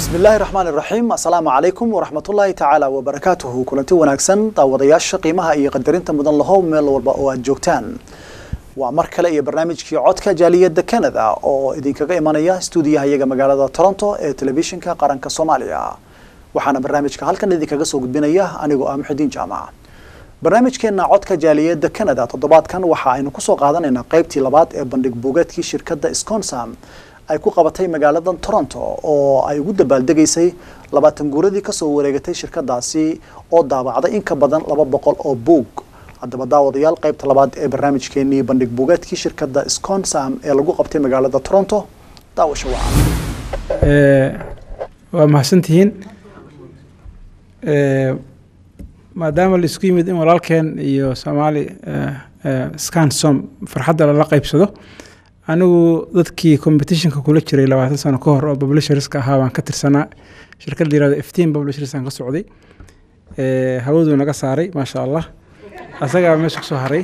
bismi illaahi raxmaan iraxiim assalaamu calaykum waraxmatullaahi tacaala wabarakaatuhu kulanti wanaagsan daawadayaasha qiimaha iyo qadarinta mudan lahow meel walba oo aad joogtaan waa mar kale iyo barnaamijkii codka jaaliyadda canada oo idinkaga imanaya stuudiyaha iyaga magaalada toronto ee telefishinka qaranka soomaaliya waxaana barnaamijka halkan idinkaga soo gudbinaya anigoo ah muxidiin jaamac barnaamijkeena codka jaaliyadda canada toddobaadkan waxa aynu kusoo qaadanaynaa qeybtii labaad ee bandhig buugeedkii shirkadda sconsam ay ku qabatay magaaladan toronto oo ay ugu dabaaldegaysay labaatan guuradii kasoo wareegatay shirkadaasi oo daabacday in ka badan laba boqol oo buug haddaba daawadayaal qeybta labaad ee barnaamijkeenii bandhig buugeedkii shirkadda sconsam ee lagu qabtay magaalada toronto daawasho waca waa mahadsantihiin maadaama la isku yimid in walaalkeen iyo soomaali scansom farxadda lala qeybsado anigu dadkii competitionka kula jiray labaatan sano ka hor oo publisherska ahaa baan ka tirsanaa shirkadda yirahdo fteen publishersaan ka socday hawaduu naga saaray maasha allah asagaa meesha kusoo haray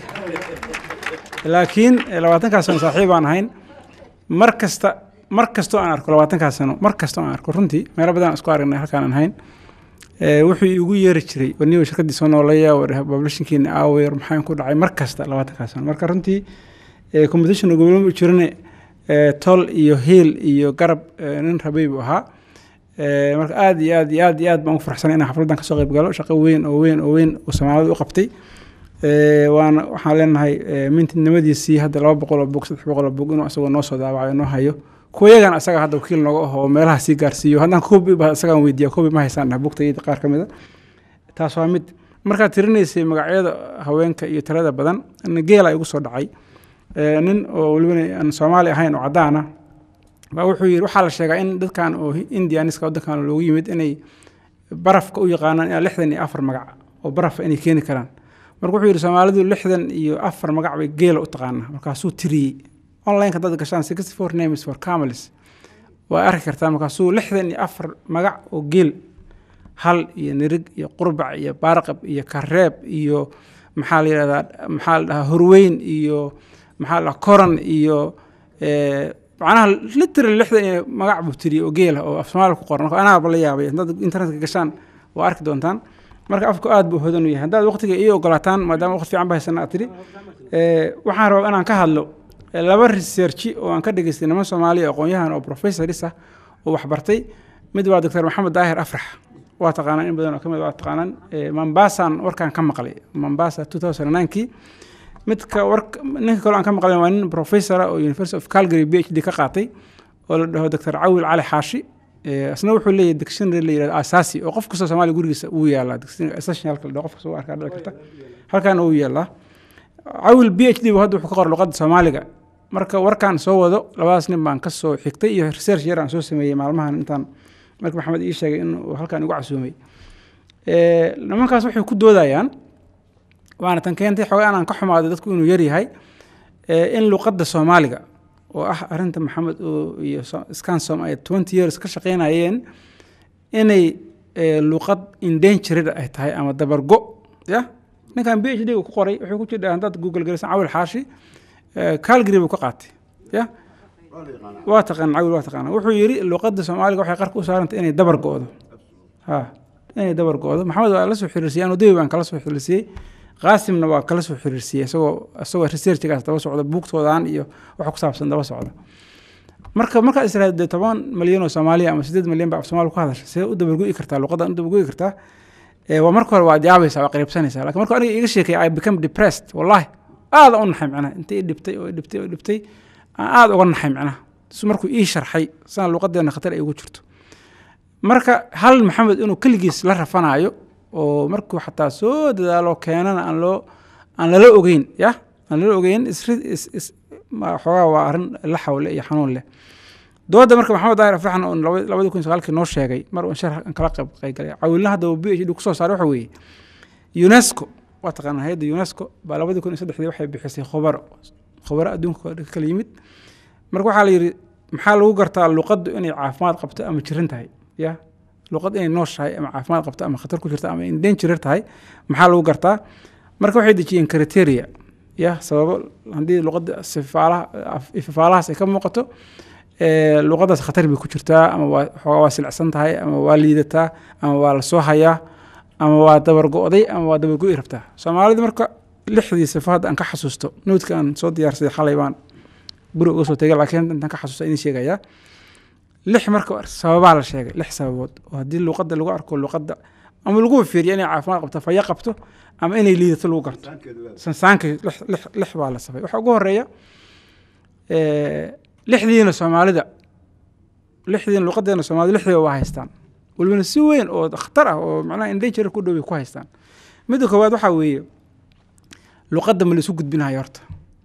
laakiin labaatankaas sano saaxiib baan ahayn mar kasta mar kastoo aan arko labaatankaas sano mar kastoo aan arko runtii meelo badan isku aragnay halkaan aan ahayn wuxuu igu yeeri jiray waniba shirkaddii soo noolaya publishinkiina aawer maxaan ku dhacay mar kasta labaatankaas sano marka runtii competition gobolama jirane tol iyo hiil iyo garab nin rabay buu ahaa marka aad iyo aad iyo aad iyo aad baan ugu farxsanay inaan xafladdan kasoo qayb galo shaqo weyn oo weyn oo weyn oo soomaalida u qabtay waana waxaan leenahay mintinimadiisii hadda laba boqol oo bog saddex boqol oo bog inuu asagoo noo soo daawacayo noo hayo kuwa yagan asaga hadda wakiil nooga aho oo meelaha sii gaarsiiyo haddaan kobi ba asagaan weydiiya kobi ma haysaan dhah bugtayda qaar ka mida taas waa mid markaad tirinaysay magacyada haweenka iyo tirada badan geela igu soo dhacay nin oo welibana aan soomaali ahayn oo cadaan ah baa wuxuu yidhi waxaa la sheegaa in dadkan oo indianiska waddankan loogu yimid inay barafka u yaqaanaan ilaa lixdan iyo afar magac oo barafa inay keeni karaan marka wuxuu yidhi soomaalidu lixdan iyo afar magac bay geela u taqaanaa markaasuu tiriyey onlineka dad gashaan sixty four names for camels waa arki kartaa markaasuu lixdan iyo afar magac oo geel hal iyo nirig iyo qurbac iyo baarqab iyo kareeb iyo maxaa la yidhahdaa maxaa la dhahaa horweyn iyo maxaa la koran iyo macnaha literal lixdan iyo magac buu tiriyey oo geela oo af soomaaliya ku qoran marka anaaba la yaabay haddaad internetka gashaan waa arki doontaan marka afku aad buu hodan u yahay haddaad waqtiga ii ogolaataan maadaama waqti fiican ba haysana aad tidhi waxaan rabaa inaan ka hadlo laba researchi oo aan ka dhegeystay niman soomaaliya aqoon-yahan oo professoris ah oo waxbartay mid waa doctor maxamed daahir afrax waa taqaanaan in badan oo ka mid waa taqaanaan mombasaan warkaan ka maqlay mombasa two thousand ninkii midka war ninka kale aan ka maqlay waa nin professora oo university of calgary b h d ka qaatay oo la dhaho doctor cawil cali xaashi isna wuxuu leeyahay dictionary la yirahdo asaasi oo qof kastoo soomaaliya gurigiisa uu yaalaa dictionary essentialka la dhaho qof kastoo u arkaa dhici karta halkaana uu yaalaa cawil b h d bu hadda wuxuu ka qoray luqadda soomaaliga marka warkaan soo wado labadaas nin baan ka soo xigtay iyo research yar aan soo sameeyey maalmahan intaan marka maxamed ii sheegay inuu halkaan igu casuumay nimankaas waxay ku doodayaan waana tan keentay xoogaa inaan ka xumaado dadku inuu yar yahay in luqadda soomaaliga oo ah arrinta maxamed iyo scansom ay twenty years ka shaqaynayeen inay luqad indangered ay tahay ama dabargo ya ninkan b h d ku qoray wuxuu ku jidha haddaad google gelisan cawil xaashi calgary buu ka qaatay ya waa taqaan cawil waa taqaana wuxuu yidhi luqadda soomaaliga waxay qarka u saarantay inay dabar go'do ha inay dabar go'do maxamed waa la soo xiriirsiyey anu dawi baan kala soo xiriirsiyey qaasimna waa kala soo xiriirsiyey isagoo isagoo researchigaas daba socda buugtoodan iyo waxa ku saabsan daba socda marka markaad israahdo dee toban malyan oo soomaaliya ama siddeed malyan baa af soomaali ku hadasha see u dabargo'i kartaa luqaddan u dabargo'i kartaa waa marka hore waad yaabaysaa waa qariibsanaysaa lakin marka aniga iga sheekay i become depressed wallahi aada u naxay macnaha intay dhibtay oo dhibtay oo dhibtay aan aada uga naxay macnaha su markuu ii sharxay sana luqadeena khatar ay ugu jirto marka hal maxamed inuu keligiis la rafanaayo oo markuu xataa soo dadaalo keenana aan loo aan lala ogeyn ya aan lala ogeyn xoogaa waa arrin la xawle iyo xanuun leh dooda marka maxamed daahir afraxan oo labadii kun sagaalkii noo sheegay mar un shar kala qayb qaygalay cawilna hadda uu b h d kusoo saaray waxa weeye unesco waa taqaanaa hay-adda unesco baa labadii kun iyo saddexdii waxay bixisay khubaro khubaro adduunka ka kala yimid marka waxaa la yidhi maxaa lagu gartaa luqaddu inay caafimaad qabto ama jiran tahay ya luqad inay nooshahay ama caafimaad qabto ama khatar ku jirta ama indangerer tahay maxaa lagu gartaa marka waxay dejiyeen criteria ya sababo haddii luqadda sifaalaha ifafaalahaas ay ka muuqato ee, luqadaas khatar bay ku jirtaa ama waa xoogaa waa silicsan tahay ama waa liidataa ama waa lasoo hayaa ama waa dabargo'day ama waa dabargo'i rabtaa soomaalida marka lixdii sifo hadda aan ka xasuusto nuudka aan soo diyaarsaday xalay baan guri uga soo tegay laakiin intaan ka xasuusta idin sheegayaa lix marka sababaa la sheegay lix sababood oo haddii luqadda lagu arko luqadda ama lagu fiiriyo inay caafimaad qabto faya qabto ama inay liidato lagu garto sansaanka lix lix lix baa la safay waxaa ugu horeeya eh, lixdiina soomaalida lixdiina luqadeena soomaalida lixdiiba waa haystaan walbana si weyn oo khatar ah oo macnaha endanger ku dhow bay ku haystaan midda koowaad waxaa weeye luqadda ma la isu gudbinayo horta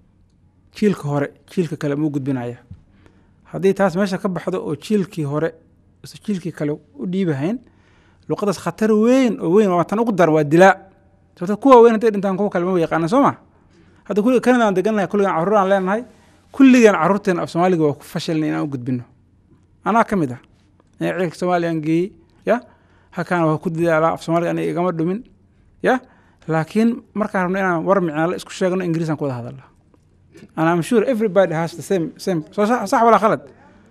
jiilka hore jiilka kale muu gudbinaya haddii taas meesha ka baxdo oo jiilkii hore ise jiilkii kale u dhiibahayn luqadaas khatar weyn oo weyn waa tan ugu daran waa dilaa sababto kuwa weyn hadday dhintaan kuwa kale ma yaqaana soo ma hadda kulli kanada aan degannahay kulligaan carruur aan leenahay kulligaan carruurteena af soomaaliga waa ku fashilna inaan u gudbino anaa ka mid ah ee ciilka soomaaliya aan geeyey ya halkaan waa ku dadaalaa af soomaaliga aniga igama dhumin ya laakiin markaan rabno inaan war micnaale isku sheegno ingiriisaan ku wada hadalnaa and I'm sure everybody has the same same soo sax sax walaa khalad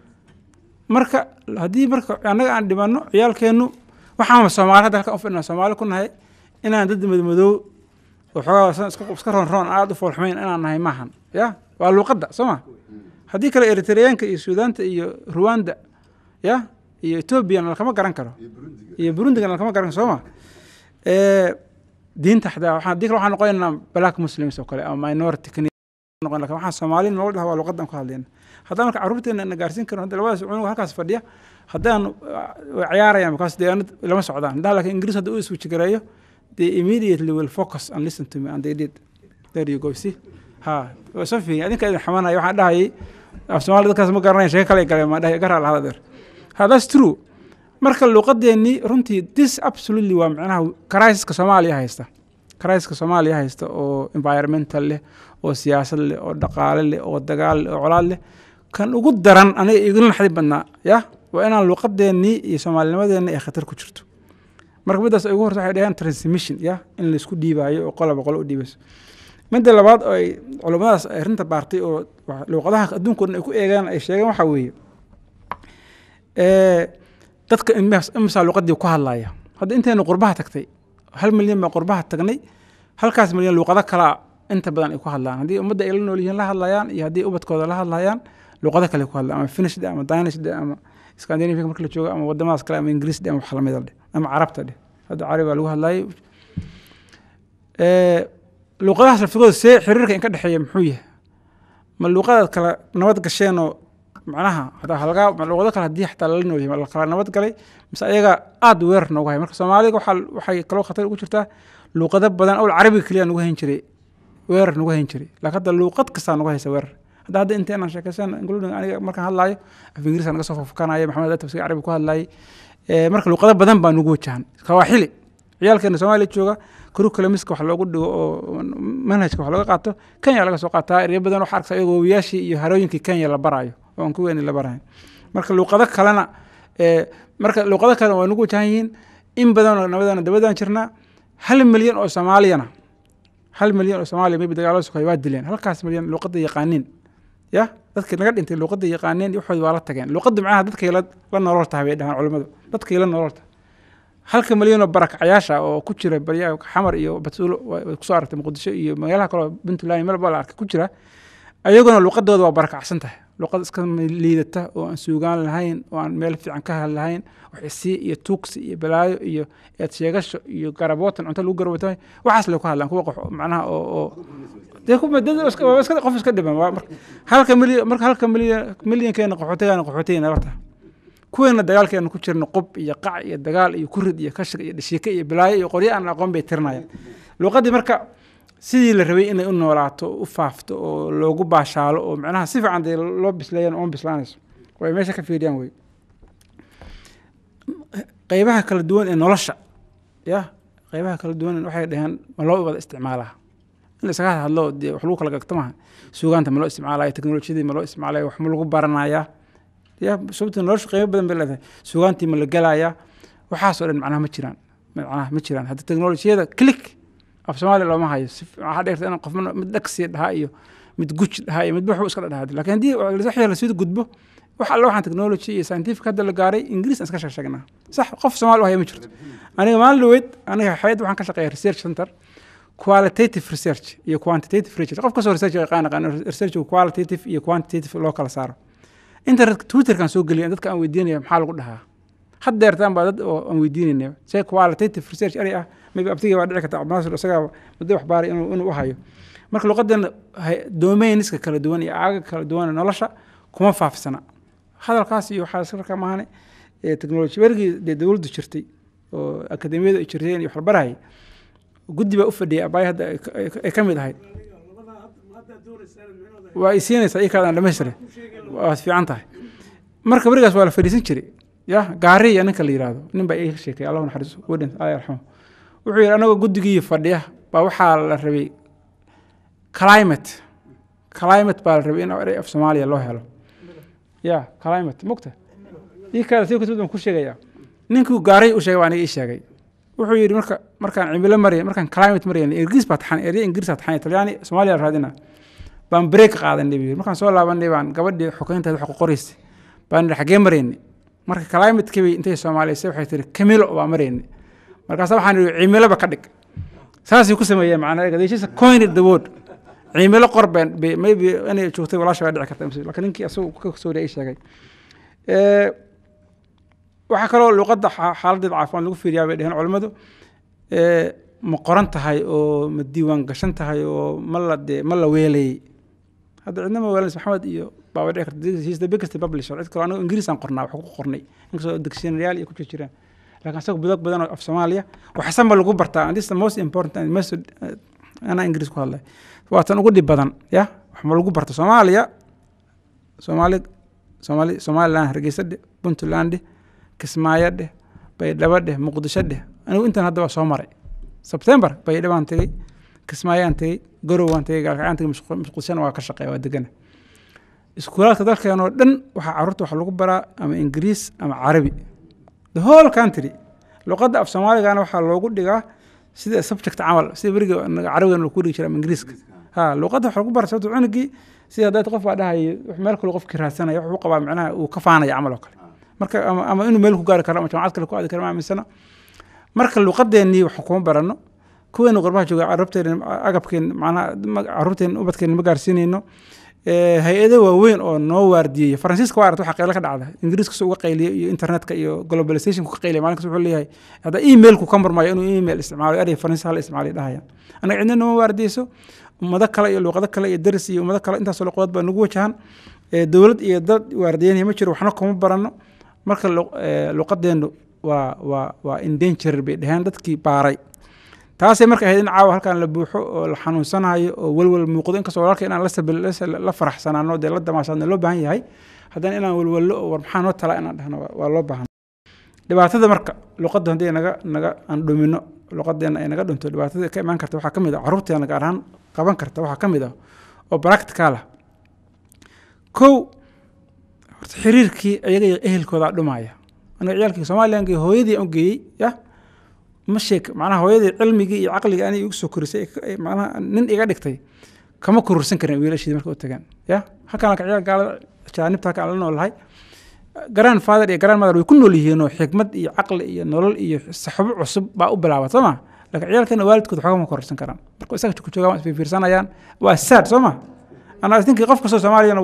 marka haddii marka annaga aan dhimanno ciyaalkeennu waxaan soomaali hadda halkan u fidhnaa soomaali ku nahay inaan dad madmadow oo xoogaa san- iska iska roon roon aada u foolxumayn inaan nahay maahan ya waa luuqadda soo ma haddii kale eritreyaanka iyo suudaanta iyo ruwanda ya iyo etoobiyana lakama garan karo iyo burundigana lakama garan karo soo ma Eh, diinta xataa waxaan haddii kale waxaan noqonaynaa black muslims oo kale ama minority kani noqon lakin waxaan soomaali nolol dhaha waa luqadan ku hadlayna haddaan marka carruurteena na gaarsiin karno hadda labadaas cunug halkaas fadhiya haddaan way ciyaarayaan because dee anad lama socdaan haddaan laakiin ingiriis hadda u iswiji gareeyo they immediately will focus and listen to me and they did there you go see ha waa soo fiirin adinka idin xamanaya waxaan dhahayay af soomaali dadkaas ma garanaya sheeko kale galeen maa dhahay garaa lahada deer ha that's true marka luuqadeennii runtii this absolutely waa macnaha crisiska soomaaliya haysta crisiska soomaaliya haysta oo environmental leh oo siyaasad leh oo dhaqaale leh oo dagaal leh oo colaad leh kan ugu daran aniga igula naxdin badnaa ya waa inaan luuqadeennii iyo soomaalinimadeenna ay khatar ku jirto marka middaas ay ugu horta waxay dhaheen transmission ya in laisku dhiibaayo oo qolaba qolo u dhiibayso midda labaad oo ay culummadaas ay rinta baartay oo wa- luuqadaha adduunka o dhan ay ku eegeen ay sheegeen waxaa weeye Eh, dadka imis- imisaa luuqadii ku hadlaya hadda intaynu qurbaha tagtay hal milyan baan qurbaha tagnay halkaas milyan luuqado kalaa inta badan ay ku hadlaan haddii ummadda ay la nool yihiin la hadlayaan iyo haddii ubadkooda la hadlayaan luuqado kale ku hadlaan ama finish dhe ama danish dhe ama scandinavia marka la joogo ama wadamadaas kale ama ingiriis dhe ama wax lamida dhe ama carabta dhe hadda carabi baa lagu hadlayay Eh, luuqadahaas laftigooda see xiriirka in ka dhexeeya muxuu yahay ma luuqadaad kala nabad gasheenoo macnaha hataa halgaa ma luuqado kale haddii xataa lala nool yahay ma la kala nabad galay mise ayaga aada weerar noogu haya marka soomaaliga waxaa waxay kaloo khatar ugu jirtaa luuqado badan owl carabiga keliya nagu hayn jiray weerar nagu hayn jiray laakiin hadda luuqad kastaa nagu haysa weerar hadda hadda inteenaan sheekaysan including aniga markaan hadlaayo af ingiriiska naga soo fafkanaya maxamed atab si carabi ku hadlayay Eh, marka luuqado badan baa nagu wajahan kawaaxili ciyaalkeena soomaaliya jooga curriculumska wax loogu dhigo oo manhajka wax looga qaato kenya laga soo qaataa eryo badan waxaa arkaysa iyagoo wabiyaashii iyo harooyinkii kenya la barayo oo aan kuweeni la barahayn marka luuqado kalena eh, marka luuqado kalena waa nagu wajahan yihiin in badanoo nabadana dabadaan jirnaa hal milyan oo soomaaliyana hal milyan oo soomaaliya maybe dagaalada sokay waa dileen halkaas milyan luuqada yaqaaniin ya dadkii naga dhintay luuqada yaqaaneen waxoodi waa la tageen luuqada macnaha dadkay la la nolol tahay bay dhahaan culimmadu dadkay la nolol tahay halka milyan oo barakacayaasha oo ku jira barya xamar iyo batuulo waa- way kusoo aragtay muqdisho iyo magaalaha kale oo puntland meel baa la arkay ku jira ayaguna luuqadooda waa barakacsan tahay luuqad iska liidata oo aan suugaan lahayn oo aan meel fiican ka hadlahayn waxisi iyo tuugsi iyo balaayo iyo eed sheegasho iyo garabootan cunto lagu garabootamay waxaas lay ku hadlaan kuwa qof macnaha oo oo dee kuma dad iska waa iska qof iska dhiban waa marka halka milyan marka halka milyan milyankeena qaxootigaana qaxootiga nala tahay kuweena dagaalkeena ku jirna qub iyo qac iyo dagaal iyo kurid iyo kashig iyo dhashiike iyo bilaayo iyo qoryo aan aqoon bay tirinayaan luuqaddii marka sidii la rabay inay u noolaato u faafto oo loogu baashaalo oo macnaha si fiican dee loo bisleeyana oon bislaanayso way meesha ka fiiriyaan wey qeybaha kala duwan ee nolosha ya qeybaha kala duwan waxay dhaheen ma loo wada isticmaalaa in la isaga hadlo dee wax lagu kala gagto maaha suugaanta ma loo isticmaalaya teknolojiyadii ma loo isticmaalaya wax ma lagu baranayaa ya sababta nolosha qiimo badan bay leedahay suugaantii ma la gelayaa waxaasoo dhan macnaha ma jiraan macnaha ma jiraan hadda teknolojiyada click af soomaaliya looma hayo si waxaa dheerta in qof mid dhagsi dhahaa iyo mid guj dhahaa iyo midba waxu iska dhahaa laakiin haddii wax lasii gudbo wax alle waxaan technology iyo scientific hadda la gaaray ingiriis aan iska sheeg sheegnaa sax qof soomaali u haya ma jirto aniga maalin dhaweyd aniga hayad waxaan ka shaqeeya research center qualitative research iyo quantitative research qof kastoo research yaqaan yaqaan research qualitative iyo quantitative loo kala saaro internet twitterkan soo geliya dadka aan weydiinaya maxaa lagu dhahaa haddeertaan baa dad oo aan weydiinayna se qualitative research eri ah maybe abtigii baa dhici karta cabdinaasir isagaa muddo wax baaray inuu inuu u hayo marka luqadan domainiska kala duwan iyo aaga kala duwan nolosha kuma faafsana hadalkaas iyo waxaa markaa maahane technology werigii dee dowladdu jirtay oo akademiyadu ay jirteen iyo waxbarahayay guddi baa u fadhiyay abaay hadda ay ka mid ahayd waa i siinaysaa ii kaadaan dhamaystire waad fiican tahay marka berigaas waa la fadhiisan jiray ya gaari iyo ninka la yidhaahdo nin baa iga sheekay allahu naxariiso wadhin allah yarxamo wuxuu yidhi anagoo guddigii fadhiya baa waxaa la rabay climate climate baa la rabay in erey af soomaaliya loo helo ya climate mogta ii kaada si kasud baan ku sheegaya ninkuu gaaray u sheegay baa aniga ii sheegay wuxuu yidhi marka markaan cimilo maraya markaan climate marayna ingiriis baa taxan erya ingiriis baa taxan talyaani soomaaliya la raadina baan break qaadanay buu yidhi markaan soo laabanay baan gabadhii xukeynteed wax ku qoraysay baan idhi xaggee maraynay marka climate-kii bay intay soomaaliysay waxay tiri camilo baa maraynay markaasa waxaan idhi cimiloba ka dhig saasay ku sameeyeen macnaa they just coined the word cimilo qor been maybe inay joogtay walaasha baa dhici karta laakiin ninkii asagu ka soo ii sheegay waxaa kaloo luqadda xaaladeed caafimaad lagu fiiriyaa bay dheheen culimmadu ma qoran tahay oo ma diiwaan gashan tahay oo ma la dee ma la weelayey hadda cidna ma weelays maxamed iyo baaba dhici karta he's the biggest publisher cid kaloo anagu ingiriis aan qornaa wax ku qornay inkastoo dictionaryal iyo ku jir jiraan laakiin isaga budog badan oo af soomaaliya waxsanba lagu bartaa and this the most important and most anaa ingiriis ku hadlay waa tan ugu dhib badan ya wax ma lagu barta soomaaliya soomaali soomaali somaliland hargeysa dheh puntland dheh kismaayo dheh baydhabo dheh muqdisho dheh anigu intan hadda waa soo maray sebtembar baydhabaan tegey kismaayaan tegey garowaan tegey gaalkacaan tegey muqdishona waa ka shaqeeya waa degana iskuulaadka dalkeen oo dhan waxaa carruurta wax lagu baraa ama ingiriis ama carabi the whole country luqadda af soomaaligana waxaa loogu dhigaa sida subject camal sida beriga carabigan lagu dhigi jira ama ingiriiska ha luqadda wax lagu bara sababto cunugii sida haddaad qof baa dhahaya meel kale qofkii raadsanaya wuxuu qabaa macnaha uu ka faanaya camal oo kale marka ama, ama inuu meel ku gaari karo ama jamacad kale ku aadi karo ma aaminsana marka luqadeennii wax kuma barano kuweenu qorbaha jooga carruurteen agabkeen macnaha carruurteen ubadkeen ma gaarsiinayno hay-ado waaweyn oo noo waardiyeya faransiiska waa aragta waxa qaylo ka dhacda ingiriiska soo uga qayliya iyo internetka iyo globalizationku ka qayliya maalinkas wuxuu leeyahay hadda emailku ka marmayo inuu email isticmaalo erey faransiis hala isticmaaliyo dhahaya annaga cidna nooma waardiyeyso ummado kale iyo luqado kale iyo daris iyo ummado kale intaasoo luqadood baa nagu wajahan dowlad iyo dad waardiyeynaya ma jiro waxna kuma barano marka luqadeennu waa waa waa indanger bay dheheen dadkii baaray taasay marka ahayd in caawa halkan la buuxo oo la xanuunsanayo oo welwel muuqdo inkastoo walaalka inaan la faraxsanaano dee la damaashaadna loo baahan yahay haddana inaan welwello oo war maxaa noo talaa inaan dhahno waa loo baahan dhibaatada marka luqadda haddii naga naga aan dhumino luqadeena ay naga dhunto dhibaatada ka imaan karta waxaa ka mid ah carruurteena gaar ahaan qaban karta waxaa ka mid ah oo practical ah kow horta xiriirkii ayaga iyo ehelkoodaa dhumaya aniga ciyaalkii somalilanki hooyadii aan u geeyey ya ma sheeg macnaha hooyadii cilmigii iyo caqligii anay igu soo korisay macnaha nin iga dhigtay kama kororsan karin wiilashii marka u tagaan ya halkaan ka ciyaal gaalada jaanibta halkaan la noolahay grand father iyo grand mother way ku nool yihiinoo xikmad iyo caqli iyo nolol iyo saxbo cusub baa u bilaabat soo ma laakiin ciyaalkeena waalidkood waxba ma kororsan karaan marka isaga ku joogaan waa isfiirsanayaan waa sad soo ma anaa isninkii qof kastoo soomaaliyana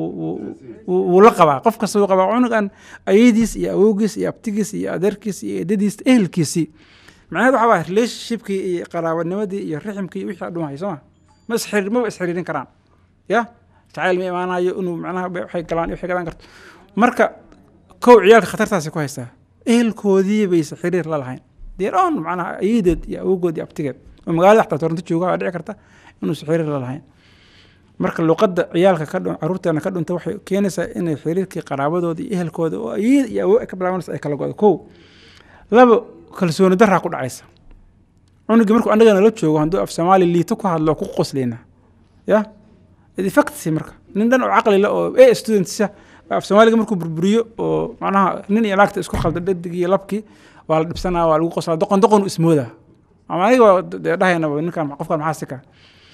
wuu la qabaa qof kasta wuu qabaa cunugan ayadiis iyo awowgiis iyo abtigiis iyo adeerkiis iyo eedadiis ehelkiisii macnaheed waxaa baa relationshipkii iyo qaraabanimadii iyo riximkii iyo wixii dhumaya soo ma ma isxiriir maba isxiriirin karaan ya jacayl ma imaanayo inuu macnaha waxay galaan waxay galaan karto marka kow ciyaalka khatartaasi ku haystaa ehelkoodii bayse xiriir la lahayn deer on macnaha ayadeed iyo awowgood iyo abtigeed oo magaalada xataa toronto jooga waa dhici karta inuusa xiriir la lahayn marka luqadda ciyaalka ka dhun carruurteena ka dhunta waxay keenaysaa inay xiriirkii qaraabadooda iyo ehelkooda oo ayad iyo awow ay ka bilaabanaysa ay kala go'do kow laba kalsooni daraa ku dhacaysa cunugii markuu annagana la joogo hadduu af soomaali liito ku hadlo ku qosleyna ya effectsi marka nin dhan oo caqli le oo a studentsa af soomaaliga markuu burburiyo oo macnaha nin iyo naagta isku khalda dhadig iyo labkii waa la dhibsanaa waa lagu qoslaa doqon doqon ismooda ama aniga dee dhahaynaba ninkan qofkan maxaa sika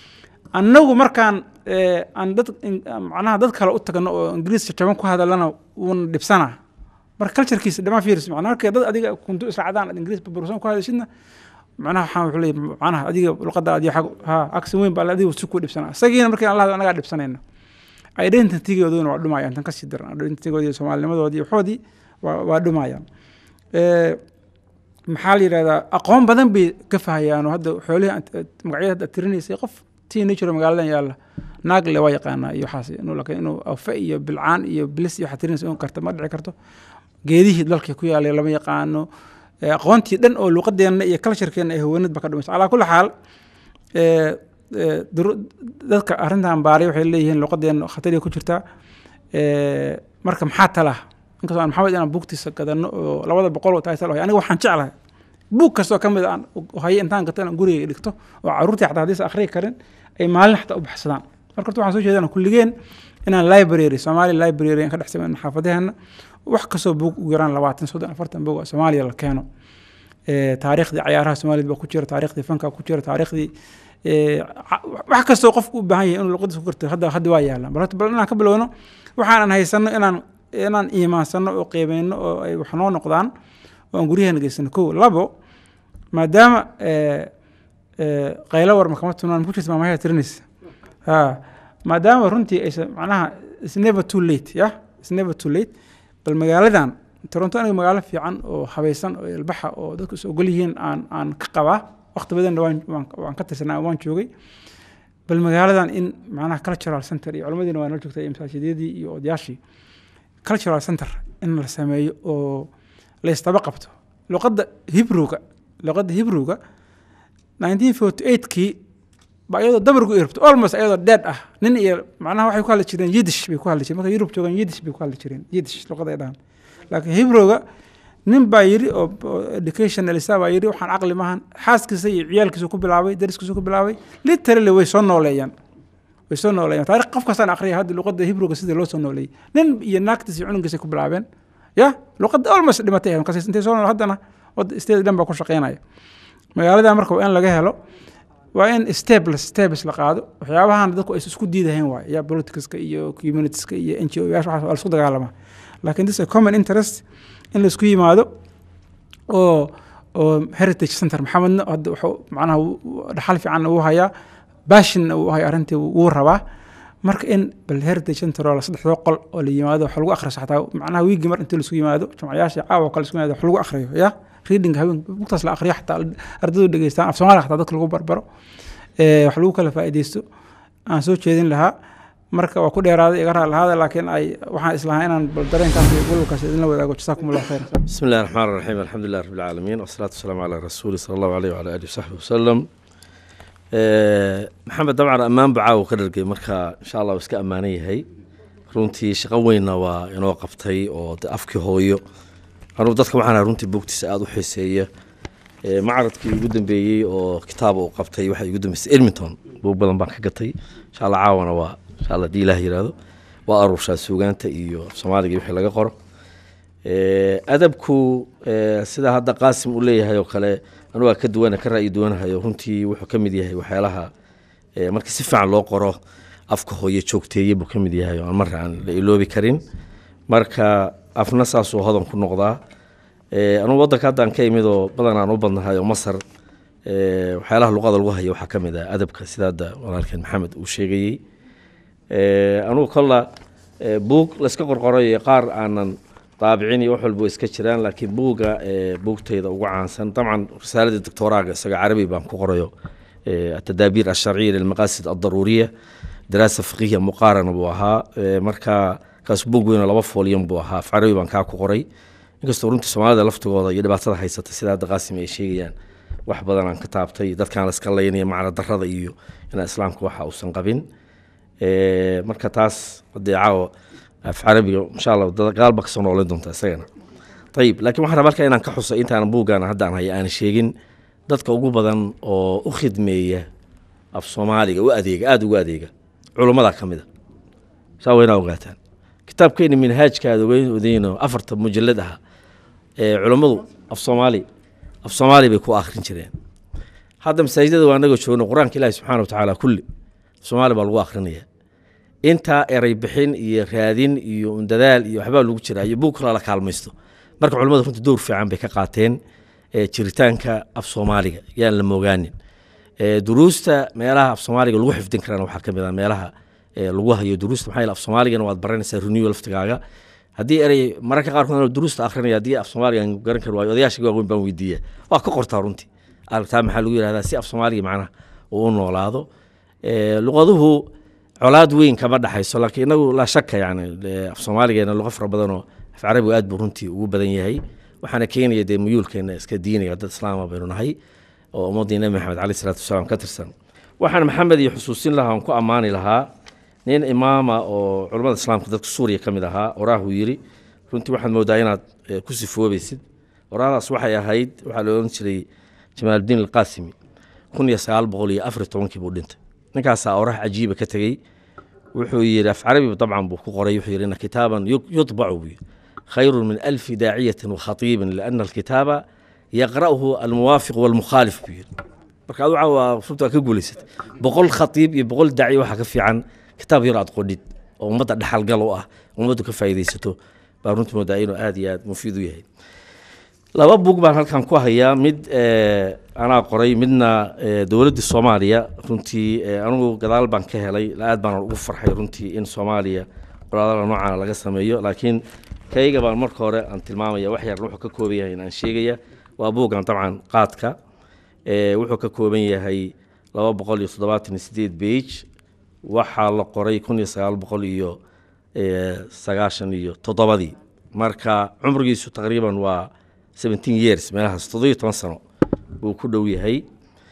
annagu markaan eh, aan dad in- macnaha dad kale u tagno oo ingiriis jaban ku hadalana wuuna dhibsanaa marka culturekiisa dhamaan fiiris macnaha marka dad adiga kuntu israacdaan aad ingiriis burbursan ku hadashidna macnaha waxaan wuxuu leeyahay macnaha adiga luqadda adiga xag ha aksan weyn baa adiga si ku dhibsanaa isagiina markii aan la hadlo anagaa dhibsanayna identitygooduna waa dhumayaan tan kasii daran identitygoodii iyo soomaalinimadoodii iyo waxoodii waa waa dhumayaan Eh, maxaa la yidhahdaa aqoon badan bay ka fahayaan oo hadda xoolihii aad- aad magacyada hadda aad tirinaysay qof teenager magaaladan yaalla naagle waa yaqaanaa iyo waxaas inuu laakiin inuu afe iyo bilcaan iyo bilis iyo waxaad tirinaysa inuu karta ma dhici karto geedihii dalka ku yaalay lama yaqaano Eh, aqoontii dhan oo luqadeenna iyo culturekeenna ay haweenid ba ka dhumaysa calaa kulli xaal eh, eh, duru- dadka arrintan baaray waxay leeyihiin luqadeenna khatariga ku jirtaa Eh, marka maxaa tala inkastoo aan maxamed inaan buugtiisa gadano oo labada boqol oo title aniga waxaan jeclahay buug kastoo ka mid a aan u- hayo intaan gato inaan guriga dhigto oo caruurtii xataa haddaysan akhriyi karin ay maalin xataa u baxsadaan marka horta waxaan soo jeedana kulligeen inaan library soomaali library aan ka dhex samayno xaafadaheena wax kastoo buug ugu yaraan labaatan soddon afartan buug oo soomaaliya la keeno Eh, taariikhdii cayaaraha soomaaliyad baa ku jira taariikhdii fanka ku jira taariikhdii eh, ca- wax kastoo qofku u baahan yahay inuu luqadiisa ku garto hadda hadda waa yaalaan bal horta bal inaan ka bilowno waxaanan haysano inaan inaan iimaansano oo qiimeyno oo ay wax noo noqdaan oo aan guryaheena geysano kow labo maadaama eh, eh, qaylo war makama tunaan ku jirta maamahaya tirinaysa ha maadaama runtii aysan macnaha is never too late ya is never too late bal magaaladan toronto aniga magaalo fiican oo habaysan oo ilbaxa oo dadku is ogol yihiin aan aan ka qabaa waqti badanna waan waan waan ka tirsanaa waan joogay bal magaaladan in macnaha cultural center iyo culimmadiina waa noo joogtay iyo masaajidadii iyo odayaashii cultural center in la sameeyo oo la istaba qabto luqadda hibrowga luqadda hibrowga 1948kii ba iyadoo dabargu irabto almost iyadoo dead ah nin iyo macnaha waxay ku hadli jireen yidish bay ku hadli jireen marka yurub joogaan yidish bay ku hadli jireen yidish luqaday dhahan laakiin hibrowga nin baa yidhi oo oo educationalista baa yidhi waxaan caqli maahan xaaskiisa iyo ciyaalkiisu ku bilaabay dariskiisu ku bilaabay literally way soo nooleeyaan way soo nooleeyaan taariikh qof kastaan aqriya hadda luqadda hibrowga sidii loo soo nooleeyey nin iyo naagtiis iyo cunugiisa ku bilaabeen ya luqadda almost dhimatay ahayd markaas intay soo nool haddana wadda state dhan baa ku shaqeynaya magaalada marka waa in laga helo waa in staples staples la qaado waxyaabahan dadku ay isku diidahayn waay ya politicska iyo communitieska iyo n g o yaasha waxaas waa la isku dagaalama laakiin this is a common interest in la isku yimaado oo oo heritage center maxamedna hadda wuxuu macnaha wuu- wuu- dhaxal fiican uu hayaa bashinna uu hayaa arrintii wuu rabaa marka in bal heritage center oo la saddexdoo qol oo la yimaado wax lagu akhriyo xataa macnaha wiigi mar intii laisku yimaado jumcayaasha caawa oo kale isku yimaado wax lagu akhriyo ya reading habeen bugtaas la akhriyo xataa ardaydu dhegeystaan af soomaaliya xataa dadka lagu barbaro Eh, wax lagu kala faa'iideysto aan soo jeedin lahaa marka waa ku dheeraaday iga raali lahaada laakiin ay waxaan islahaa inaan bal dareenkaas iyo walwalkaas idinla wadaago jasaakum allahu khayr بسم الله الرحمن الرحيم الحمد لله رب العالمين والصلاة والسلام على رسول صلى الله عليه وعلى آله وصحبه وسلم آه، محمد طبعا أمان بعاو كدرقي مركا إن شاء الله وسكا أماني هي runtii shaqo weynna waa inoo qabtay oo de afkii hooyo anugu dadka waxaan runtii buugtiisa aada u xiiseeya Ee, macradkii ugu dambeeyey oo kitaaba uu qabtay waxaa igu dambeysay edmonton buug badan baan ka gatay insha allah caawana waa insha allah hadii ilaah yiraahdo waa aruurshaa suugaanta iyo af soomaaliga wixii laga qoro Ee, adabku ee, sida hadda qaasim uu leeyahay oo kale anu waa ka duwana ka ra'yi duwanahayo runtii wuxuu ka mid yahay waxyaalaha ee, markii si fiican loo qoro afka hooye joogteeye buu ka mid yahay oo aan marra aan la iloobi karin marka afna saasuu hodan ku noqdaa Ee, anugu waddanka haddaan ka imid oo badan aan u badnahay oo masar ee, waxyaalaha luqada lagu hayo waxaa ka mid ah adabka sida hadda walaalkeen maxamed uu sheegayey Ee, anugu kolla ee, buug layska qorqoray iyo qaar aanan daabicin iyo wax walba way iska jiraan laakiin buugga ee, buugtayda ugu caansan dabcan risaaladii doctoraaga isaga carabi baan ku qorayo ee, atadaabiir alsharciya lilmaqaasid aldaruuriya daraasa fiqihiya muqaarana buu ahaa Ee, marka kaas buug weyn oo laba foolyan buu ahaa af carabi baan kaa ku qoray inkastoo runtii soomaalida laftigooda iyo dhibaatada haysata sida hadda qaasim ay sheegayaan wax badan aan ka taabtay dadkaan la iska laynaya macna darrada iyo inaa islaamka waxa uusan qabin Ee, marka taas hadee caawa af carabiga insha allah dad gaalba kasoo noolan doonta isagana ayib laakiin waxaan rabaa halkaa inaan ka xuso intaan buuggaan hadda aan haya aan sheegin dadka ugu badan oo u khidmeeya af soomaaliga u adeega aada ugu adeega culummada ka mid a saa waynaa ogaataan kitaabkeeni minhaajka aad ogeyn odeyno afarta mujalad ah ee culummadu af soomaali af soomaali bay ku akhrin jireen hadda masaajidada waa anagoo joogno qur-aanka ilaahi subxaana watacaala kulli soomaali baa lagu akrinaya intaa erey bixin iyo raadin iyo dadaal iyo waxbaa lagu jiraa iyo buug kala la kaalmaysto marka culimmadu runtii dowr fiican bay ka qaateen jiritaanka af soomaaliga yaan la moogaanin duruusta meelaha af soomaaliga lagu xifdin karana waxaa ka mid ah meelaha lagu hayo duruusta maxaa af soomaaligana waad baranaysaa renew laftigaaga haddii erey mararka qaarkood duruusta akrinaya haddii af soomaaliga aan garan kari waayo odayaasha waaweyn baan weydiiya waa ka qortaa runtii aragtaa maxaa lagu yihahdaa si af soomaaliga macnaha uu u noolaado luqaduhu colaad weyn kama dhexayso laakiin inagu laa shaka yani af soomaaligeena luqa fara badanoo af carabigu aad buu runtii ugu badan yahay waxaana keenaya dee muyuulkeena iska diinaya dad islaama baynu nahay oo ummaddii nebi maxamed caleyh isalaatu wasalaam ka tirsan waxaan maxamed iyo xusuusin lahaa aan ku ammaani lahaa nin imaama oo culammada islaamka dadka suuriya ka mid ahaa oraahuu yidhi runtii waxaad moodaa inaad ku sifoobaysid oraadaas waxay ahayd waxaa la odhan jiray jamaaludiin alqaasimi kun iyo sagaal boqol iyo afar tobankii buu dhintay ninkaasaa oraah cajiiba ka tegey wuxuu yidhi af carabi dabcan buu ku qoray wuxuu yidhi ina kitaaban yudbacu buu yidhi khayru min alfi daaciyatin wakhatiibin liana alkitaaba yaqra'uhu almuwaafiq walmukhaalif buu yidhi marka adu waa runta waa ka guulaysatay boqol khatiib iyo boqol daaci waxaa ka fiican kitaab yar aad qodhid oo ummadda dhexalgal u ah ummaddu ka faa'iidaysato baa runtii moodaa inuu aad iyo aad mufiid u yahay laba bug baan halkan ku hayaa mid anaa qoray midna dowladdii soomaaliya runtii anugu gadaal baan ka helay aad baan ugu farxay runtii in soomaaliya qoraadada noocaana laga sameeyo laakiin kayga baan marka hore aan tilmaamaya wax yarna wuxuu ka kooban yahay inaan sheegaya waa buuggan dabcan qaadka wuxuu ka kooban yahay laba boqol iyo toddobaatan iyo sideed beige waxaa la qoray kun iyo sagaal boqol iyo sagaashan iyo toddobadii marka cumrigiisu taqriiban waa seventeen years meelahaas toddobiyo toban sano buu ku dhow yahay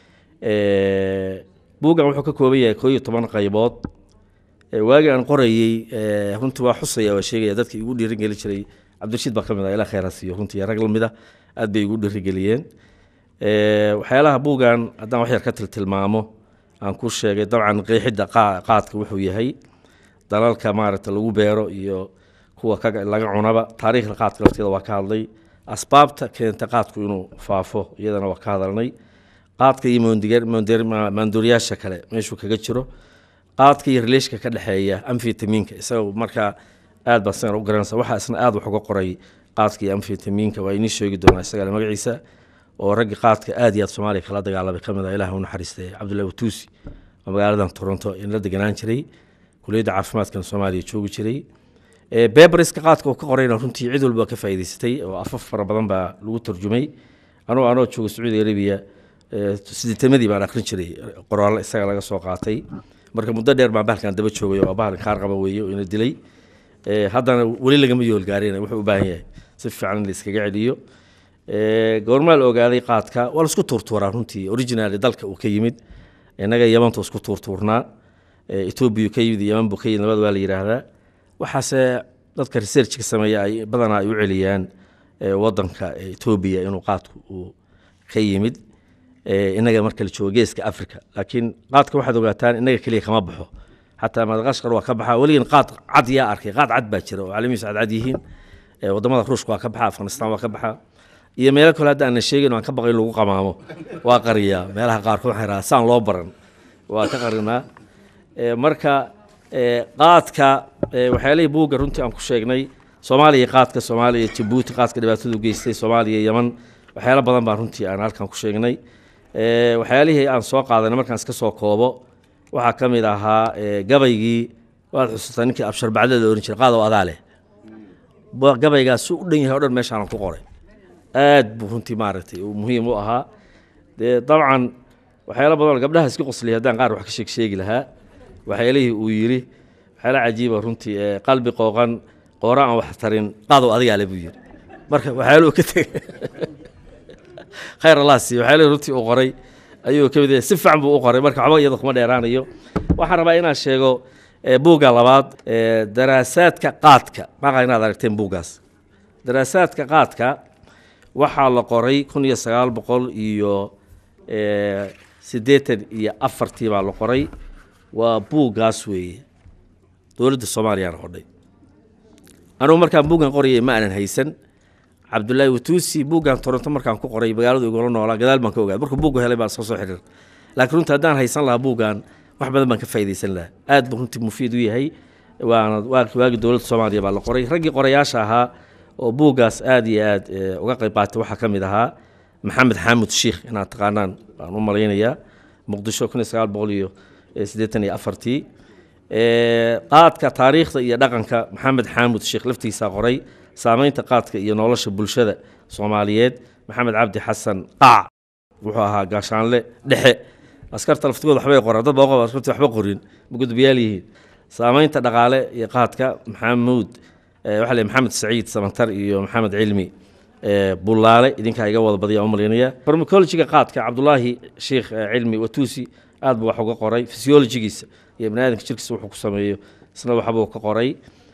buuggan wuxuu ka kooban yahay koo iyo toban qaybood waagii aan qorayey runtii waa xusaya waa sheegaya dadka igu dhiirigeli jiray cabdirashiid baa ka mid ah ilaa khayraas iyo runtii rag lamid ah aad bay igu dhiirigeliyeen waxyaalaha buuggan haddaan wax yar ka tiltilmaamo aan ku sheegay dabcan qeexidda qaadka wuxuu yahay dalalka maaragta lagu beero iyo kuwa laga cunaba taariikhda qaadka lafteeda waa ka hadlay asbaabta keenta qaadku inuu faafo iyadana waa ka hadalnay qaadka iyo maanduuriyaasha kale meeshuu kaga jiro qaadka iyo releshka ka dhexeeya amfitaminka isagoo markaa aad baa sidan u garanaysa waxaa isna aad wax uga qoray qaadka iyo amfitaminka waa inii sheegi doonaa isagale magaciisa oo raggi qaadka aad iyo aad soomaaliya kala dagaalamay ka mid ah ilaah u naxariistay cabdullahi watuusi oo magaaladan toronto in la deganaan jiray kuliyadda caafimaadkan soomaaliya joogi jiray beberiska qaadka oo ka qorayna runtii cid walba ka faa'iidaysatay oo afaf fara badan baa lagu tarjumay anuu anoo jooga sacuudi arabiya sideetamadii baan akhrin jiray qoraallo isaga laga soo qaatay marka muddo dheer baan bahalkan daba joogay oo bahal kaar qaba weeye oo ina dilay haddana weli lagama yoolgaarin wuxuu u baahan yahay si fiican in la iskaga celiyo goormaa la ogaaday qaadka waa laisku tuurtuuraa runtii original dalka uu ka yimid innaga yamanta isku tuurtuurnaa etoobiya ka yimid yaman buu ka yimid labada waa la yidhaahdaa waxaase dadka researchka sameeya ay badanaa ay u celiyaan wadanka etoobiya inuu qaadku uu ka yimid inaga marka la joogo geeska africa laakiin qaadka waxaad ogaataan inaga keliya kama baxo xataa madaqashqar waa ka baxaa weligan qaad cad yaa arkay qaad cad baa jira oo caalamihiisu cadcad yihiin wadamada ruushka waa ka baxa afghanistan waa ka baxa iyo meelo kale hadda aanan sheegin aan ka baqay in lagu qamaamo waa qariyaa meelaha qaarkood waxay rahaa saan loo baran waa ka qarinaa marka qaadka waxyaalihii buugga runtii aan ku sheegnay soomaaliya qaadka soomaaliya jabuuti qaadka dhibaatadu geystay soomaaliya yaman waxyaalo badan baan runtii aan halkan ku sheegnay waxyaalihii aan soo qaadanay markaan iska soo koobo waxaa ka mid ahaa gabaygii waad xusuustaa ninkii absharbacdada la ohan jiray qaado adaa leh gabaygaas su u dhan yahay o dhan meeshaanan ku qoray aad buu runtii maaragtay uu muhiim u ahaa dee dabcan waxyaalo badan gabdhaha iska qosliyay haddaan qaar wax ka sheeg sheegi lahaa waxyaalihii uu yidhi waxyaala cajiiba runtii qalbi qooqan qoora aan wax tarin qadow adigaa le buu yidhi marka waxyaaluhu ka tegay khayr allah siiyo waxyaalihii runtii uu qoray ayuu ka mid yahay si fiican buu u qoray marka waxba iyada kuma dheeraanayo waxaan rabaa inaan sheego buugga labaad daraasaadka qaadka maqa inaad aragteen buuggaas daraasaadka qaadka waxaa la qoray kun iyo sagaal boqol iyo siddeetan iyo afartii baa la qoray waa buuggaas weeye dowladda soomaaliyaana qodhay anugu markaan buuggan qorayay ma aanan haysan cabdullaahi watuusi buuggan toronto markaan ku qoray magaaladu igula noolaa gadaal baan ka ogaada markuu buuggu helay baan soo soo xiriir laakiin runtii haddaan haysan lahaa buuggan wax badan baan ka faa'iidaysan lahaa aad buu runtii mufiid u yahay waana waagi waagi dowladda soomaaliya baa la qoray raggii qorayaasha ahaa oo buuggaas aad iyo aad eh, uga qayb qaatay waxaa ka mid ahaa maxamed xaamud shiikh inaad taqaanaan baan u malaynayaa muqdisho kun iyo sagaal boqol iyo eh, siddeetan iyo afartii Eh, qaadka taariikhda iyo dhaqanka maxamed xaamud sheekh laftiisa qoray saameynta qaadka iyo nolosha bulshada soomaaliyeed maxamed cabdi xasan qaac wuxuu ahaa gaashaanle dhexe askarta laftigooda waxbay qoraan dad baa qof askarta waxba qorin ma gudbiyaal yihiin saameynta dhaqaale iyo qaadka maxamuud eh, waxaa la yidhi maxamed saciid samantar iyo maxamed cilmi eh, bulaale idinkaa iga wada badiya u malaynaya farmacologiga qaadka cabdulaahi sheekh eh, cilmi watuusi aad buu wax uga qoray physiologigiisa iyo bani aadamka jirkiisa wuxuu ku sameeyo isna waxbuu ka qoray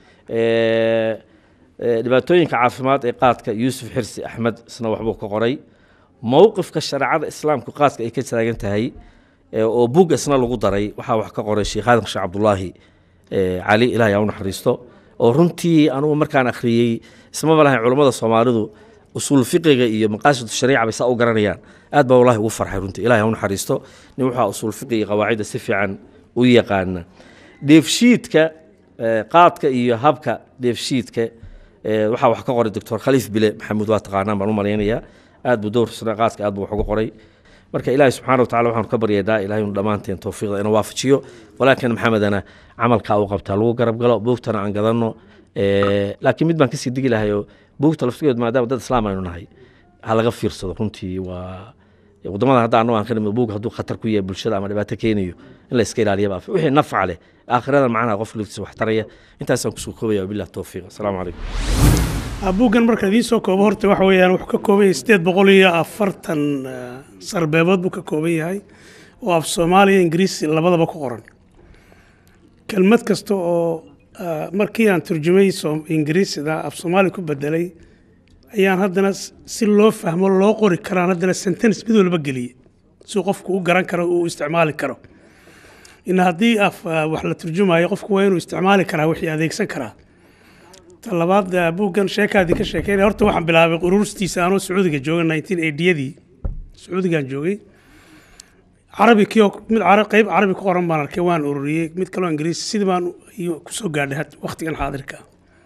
Eh, eh, dhibaatooyinka caafimaad ee qaadka yuusuf xirsi axmed isna waxbuu ka qoray mowqifka shareecada islaamku qaadka ay ka taagan tahay eh, oo bug isna lagu daray waxaa wax ka qoray sheekh aadan sheekh cabdulaahi eh, cali ilaah yaa u naxariisto oo runtii anugu markaan akhriyey ismama lahayn culummada soomaalidu usuul fiqiga iyo maqaasidu shariica bay saa u garanayaan aad baa wallahi ugu farxay runtii ilaah yaa u naxariisto nin waxaa usuul fiqi iyo qawaacidda si fiican u yaqaana dheefshiidka eh, qaadka iyo habka dheefshiidka eh, waxaa wax ka qoray doctor khaliif bile maxamuud waa taqaanaan baan u malaynayaa aad buu dowr sano qaadka aad buu wax uga qoray marka ilaahi subxaana wa tacala waxaanu ka baryaynaa ilahay inu dhammaanteen towfiiqda inuu waafajiyo walaakin maxamedana camalkaa u qabtaa lagu garab galo buugtana aan gadanno Eh, laakiin mid baan kasii digi lahay oo buugta laftigeed maadaama dad islaam aynu nahay ha laga fiirsado runtii waa wadamada hadda annagu aan ka nimid buug hadduu khatar ku yahay bulshada ama dhibaato keenayo in la iska ilaaliya baa wixii nafca leh aakhirada macnaha qof laftiisa wax taraya intaasaan kusoo koobaya wabilah towfiiq asalaamu calaykum buuggan marka idiin soo koobo horta waxa weeyaan wuxuu ka kooban yahay sideed boqol iyo afartan eh, sarbeebood buu ka kooban yahay oo af soomaaliya ingiriisi labadaba ku qoran kelmad kasta oo eh, markii aan turjumay soom- ingiriisida af soomaali ku bedelay ayaan haddana s- si loo fahmo loo qori karaan haddana sentence mid walba geliyey si qofku u garan karo uu isticmaali karo in haddii af eh, wax la turjumayo qofku waa inuu isticmaali karaa wixii adeegsan karaa ta labaad eh, buuggan sheekaadii ka sheekeynaya horta waxaan bilaabay ururstiisa anoo sacuudiga jooga 1980yadii sacuudigaan joogay carabi kio mid cara- qayb carabi ku qoran baan arkay waan ururiyey mid kaloo ingiriisi sidii baan iyo kusoo gaadhay had- waqtigan xaadirka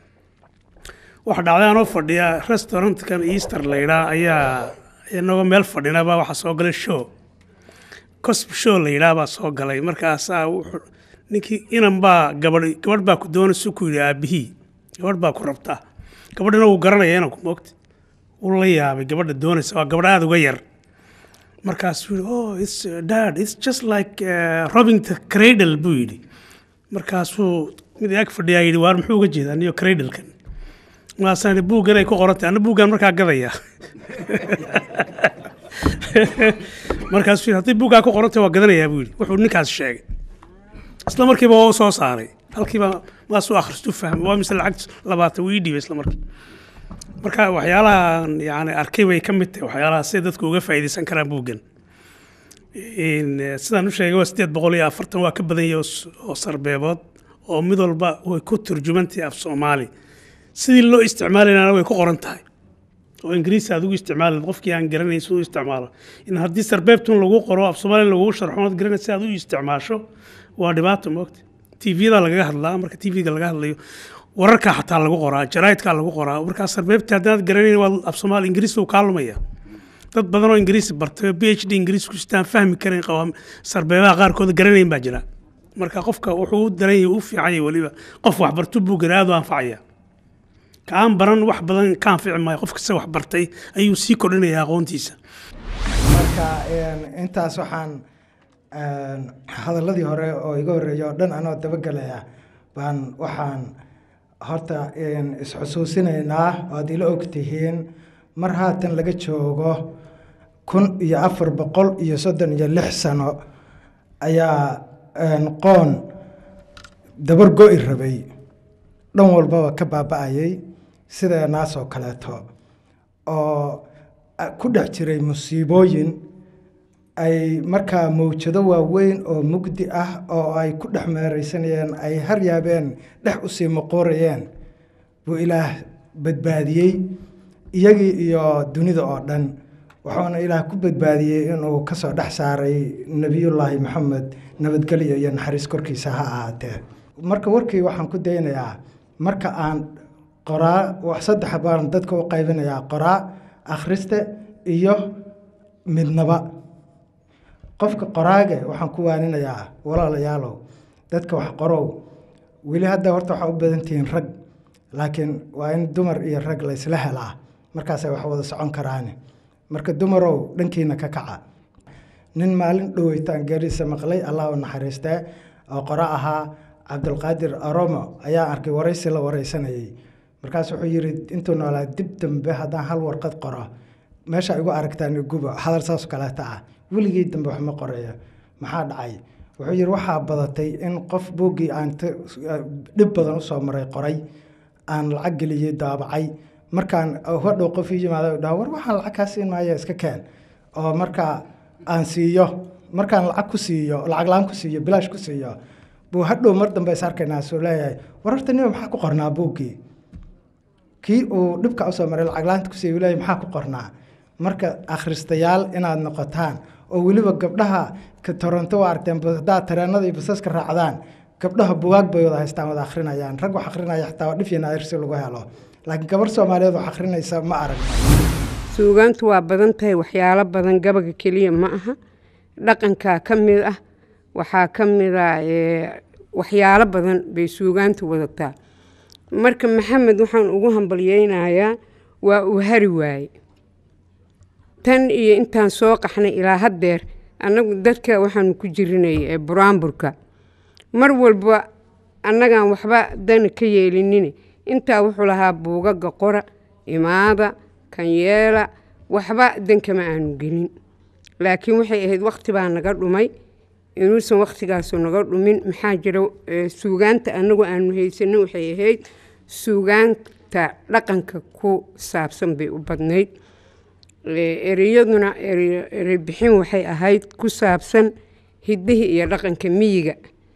waxa dhacday anoo fadhiya restaurantkan easter la yidhaa ayaa inagoo meel fadhinaba waxaa soo galay show cosb show la yidhaah baa soo galay markaasaa wuxuu ninkii inan baa gabadh gabadh baa ku doonaysa ku yidhi aabihii gabadh baa ku rabtaa gabadhina wuu garanaya inanku moogta wuu la yaabay gabadha doonaysa waa gabadh aada uga yar markaasuu yidhi oh it's uh, dad it's just like uh, robbing the cradle buu yidhi markaasuu mid ag fadhiyaa yidhi waar muxuu uga jeedaa niyo cradlekan markaasaan yidhi buuggan ay ku qorantay anna buuggan markaa gadaya markaasuu yidhi haddii buuggaa ku qorantay waa gadanayaa buu yidhi wuxuu ninkaas sheegay isla markiiba waa u soo saaray halkiiba maasuu akhristu fahmay waa mise lacag labaatan wuu ii dhiibay isla markii marka waxyaalahan yani arkay bay ka mid tahay waxyaalaha siday dadku uga faa'iidaysan karaan buuggan In, eh, sidaan u sheegay waa sideed boqol iyo afartan waa ka badan yahay oo s- oo sarbeebood oo mid walba way ku turjumantahay af soomaali sidii loo isticmaalayana way ku qoran tahay oo ingiriisi aad ugu isticmaali qofkii aan garanayn siduu u isticmaalo in haddii sarbeebtun lagu qoro af soomaali lagugu sharxo ood garanay si aad u isticmaasho waa dhibaato moogta tvda lagaga hadlaa marka tvga laga hadlayo wararka xataa lagu qoraa jaraa'idkaa lagu qoraa markaa sarbeebta haddaad garanayn waa af soomaali ingiriisi uu kaa lumaya dad badan oo ingiriisi bartay oo b h d ingiriisi ku sitaan fahmi karayn qawaam sarbeebaha qaarkood garanayn baa jira marka qofka wuxuu u daran yahay u fiican yahay weliba qof waxbartu buuggan aad u anfacaya ka aan baran wax badan ka anfici maayo qof kasta wax bartay ayuu sii kordhinaya aqoontiisa marka een, intaas waxaan een, hadaladii hore oo iga horreeyay oo dhan anoo dabagelaya baan waxaan horta een, isxusuusinaynaa oad ila og tihiin mar haatan laga joogo kun iyo afar boqol iyo soddon iyo lix sano ayaa een, qoon dabar go'i rabay dhan walbaba ka baaba'ayay sideenaasoo kaleeto oo a- ku dhex jiray musiibooyin ay markaa mawjado waaweyn oo mugdi ah oo ay ku dhex meeraysanayeen ay har yaabeen dhex usii moqoorayeen buu ilaah badbaadiyey iyagii iyo dunida oo dhan wuxuuna ilaah ku badbaadiyey inuu kasoo dhex saaray nebiyullaahi maxamed nabadgelyo iyo naxariis korkiisa ha ahaatee marka warkii waxaan ku daynayaa marka aan qoraa saddex baan dadka u qaybinayaa qoraa akhriste iyo midnaba qofka qoraage waxaan ku waaninayaa walaalayaalow dadka wax qorow weli hadda horta waxaa u badan tihiin rag laakiin waa in dumar iyo rag laysla helaa markaasay wax wada socon karaan marka dumarow dhankiina ka kaca nin maalin dhoweytaan geeriisa maqlay allah u naxariistee oo qoro ahaa cabdulqaadir aromo ayaa arkay waraysi la wareysanayay markaas wuxuu yidhi intuu noolaa dib dambe haddaan hal warqad qoro meesha igu aragtaan gubo hadal saas kaleeta ah weligii dambe waxma qoreeyo maxaa dhacay wuxuu yidhi waxaa badatay in qof buuggii aan dhib badan usoo maray qoray aan lacag geliyey daabacay markaan hadhow qof ii yimaada dhaha war waxaan lacag kaa siin maaya iska keen oo markaa aan siiyo markaan lacag ku siiyo lacag la-aan ku siiyo bilaash ku siiyo buu hadhow mar dambe is arkaynaa suu leeyahay war horta nima maxaa ku qornaa buuggii kii uu dhibka usoo maray lacag la-aanta ku siiyo uu leeyahay maxaa ku qornaa marka akhristayaal inaad noqotaan oo weliba gabdhaha ka toronto waa aragteen haddaad tareenada iyo basaska raacdaan gabdhaha bugaag bay wada haystaan wada akhrinayaan rag wax akhrinaya xitaa waa dhif iyo naadir si lagu helo laakiin gabar soomaaliyeed wax akhrinaysa ma arag suugaantu waa badan tahay waxyaalo badan gabaga keliya ma aha dhaqankaa ka mid ah waxaa ka mid a waxyaalo badan bay suugaantu wadataa marka maxamed waxaan ugu hambalyeynayaa waa uu hari waaye tan iyo intaan soo qaxnay ilaa haddeer annagu dadka waxaanu ku jirinay ee buraanburka mar walba annagaan waxba dana ka yeelinin intaa wuxuu lahaa buugaga qora imaada kanyeela waxba dankama aanu gelin laakiin waxay ahayd wakhti baa naga dhumay inuusan wakhtigaasu naga dhumin maxaa jira suugaanta annagu aanu haysanin waxay ahayd suugaanta dhaqanka ku saabsan bay u badnayd ereyaduna erey bixin waxay ahayd ku saabsan hiddihii iyo dhaqanka miyiga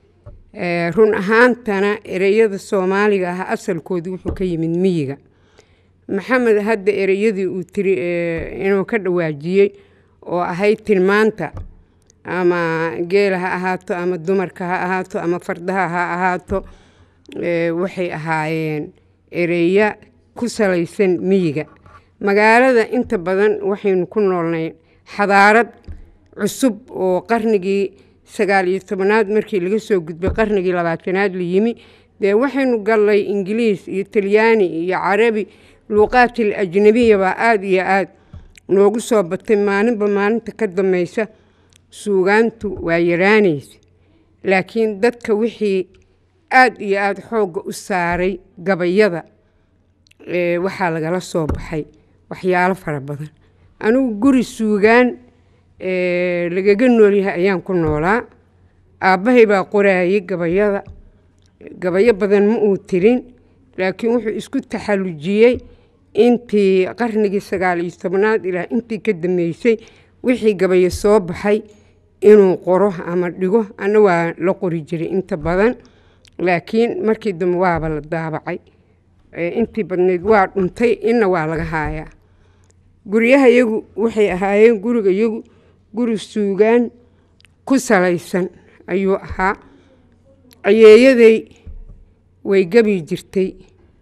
run ahaantana ereyada soomaaliga ah asalkoodu wuxuu ka yimid miyiga maxamed hadda ereyadii uu tiri inuu ka dhawaajiyey oo ahayd tilmaanta ama geela ha ahaato ama dumarka ha ahaato ama fardaha ha ahaato waxay ahaayeen ereya ku salaysan miyiga magaalada inta badan waxaynu ku noolnay xadaarad cusub oo qarnigii sagaal iyo tobanaad markii laga soo gudbay qarnigii labaatanaad la yimi dee waxaynu gallay ingiliis iyo talyaani iyo carabi luuqaatil ajnabiya baa aada iyo aada noogu soo batay maalinba maalinta ka dambeysa suugaantu waa yaraanaysa laakiin dadka wixii aada iyo aada xoogga u saaray gabayada waxaa lagala soo baxay waxyaalo fara badan anigu guri suugaan lagaga noolyahay ayaan ku noolaa aabbahay baa qoraayay gabayada gabayo badan ma uu tirin laakiin wuxuu isku taxallujiyey intii qarnigii sagaal iyo tobnaad ilaa intii ka dambeysay wixii gabayo soo baxay inuu qoro ama dhigo ana waa la qori jiray inta badan laakiin markii dambe waaba la daabacay intii badnayd waa dhuntay inna waa laga haayaa guryaha yagu waxay ahaayeen guriga yagu guri suugaan ku salaysan ayuu ahaa ayeeyaday way gabi jirtay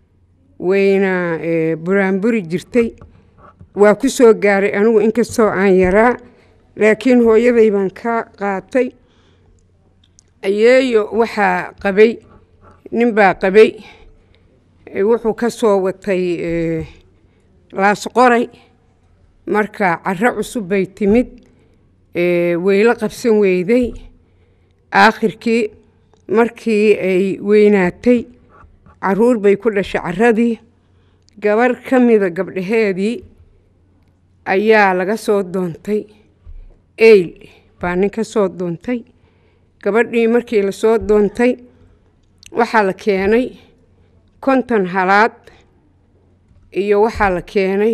wayna buraanburi jirtay waa ku soo gaaray anigu inkastoo aan yaraa laakiin hooyaday baan ka qaatay ayeeyo waxaa qabay nin baa qabay wuxuu ka soo watay laasqoray marka caro cusub bay timid wayla qabsan weyday aakhirkii markii ay weynaatay caruur bay ku dhashay caradii gabar ka mida gabdhaheedii ayaa laga soo doontay eyl baa nin ka soo doontay gabadhii markii lasoo doontay waxaa la keenay konton halaad iyo waxaa la keenay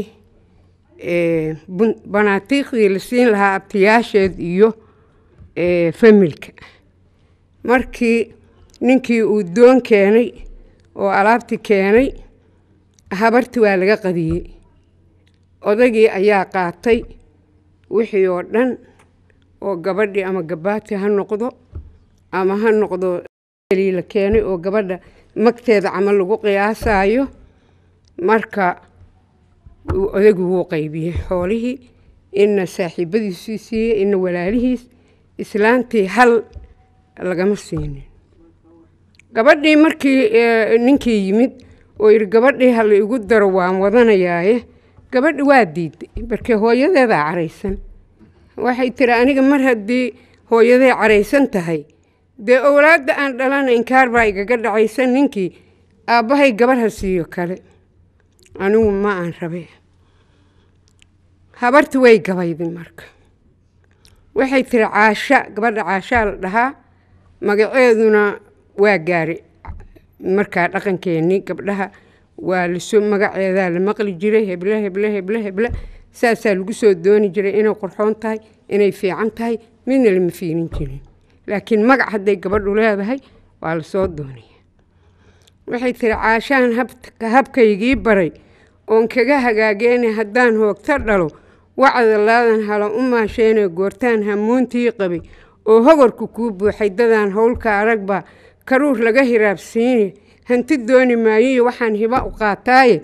banaatiiqdii la siin lahaa abtiyaasheed iyo familka markii ninkii uu doon keenay oo alaabti keenay habarti waa laga qadiyey odagii ayaa qaatay wixii oo dhan oo gabadhii ama gabaati ha noqdo ama ha noqdo la keenay oo gabadha magteeda camal lagu qiyaasayo marka odaygu wuu qaybiyey xoolihii inna saaxiibadiisii siiyey inna walaalihiis islaantii hal lagama siinin gabadhii markii ninkii yimid oo yidhi gabadhii ha la igu daro waan wadanayaaye gabadhi waa diiday markee hooyadeedaa caraysan waxay tiri aniga mar haddii hooyaday caraysan tahay dee owlaadda aan dhalana inkaar baa igaga dhacaysan ninkii aabbahay gabarh ha siiyo kale anigu ma aan rabe habarti way gabayday marka waxay tiri caasha gabadha caashaa la dhahaa magaceeduna waa gaari markaa dhaqankeennii gabdhaha waa lasoo magaceedaa la maqli jiray heble heble heble heble saasaa lagu soo dooni jiray inay qurxoon tahay inay fiican tahay midna lama fiirin jirin laakiin magac hadday gabadhu leedahay waa lasoo doonaya waxay tiri caashaan habkaygii baray oon kaga hagaageena haddaan hoogto dhalo wacda laadan hala u maasheenee goortaan hamuuntii qabay oo hogorku kuu buuxay dadaan howlka aragbaa karuur laga hiraabsiine hanti dooni maayoyo waxaan hiba u qaataaye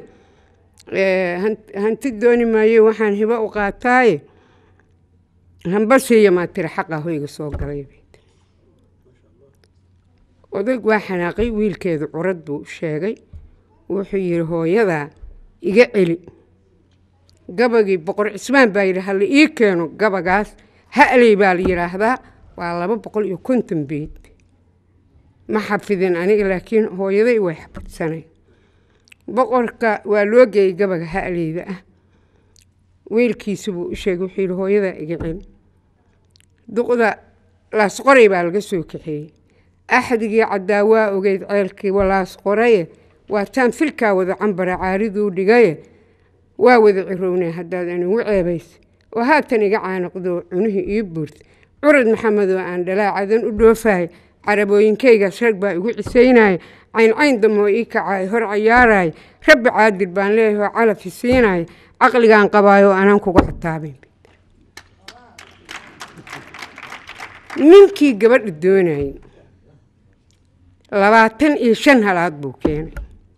hanti dooni maayo waxaan hiba u qaataaye hambasiiya maa tiri xaqaa hoyga soo galay odayg waa xanaaqay wiilkeedu curad buu sheegay wuxuu yidhi hooyadaa iga celi gabagii boqor cismaan baa yidhi hala ii keeno gabagaas ha'ley baa la yidhaahdaa waa laba boqol iyo konton beyd ma xafidin aniga laakiin hooyaday way xafidsanay boqorka waa loo geeyey gabaga ha'leyda ah wiilkiisa buu u sheegay wuxuu yidhi hooyadaa iga celi duqda laasqoray baa laga soo kaxeeyey axdigii caddaa waa ogeyd ceelkii walaasqoraye waataan filkaa wada cambara caariduu dhigaye waa wada cirownay haddaad anigu ceebaysa oo haatan iga caanaqdoo cunihii ii buurta curad maxamedoo aan dhalaacadan u dhoofahay carabooyinkaygaas rag baa igu cisaynaya cayncayn damoo ii kacaay hor cayaaraya rabbi caadil baan leeyahay oo calafi siinaya caqligaan qabaayoo anaan kuga xataabin ninkii gabadha doonayay labaatan iyo shan halaad buu keenay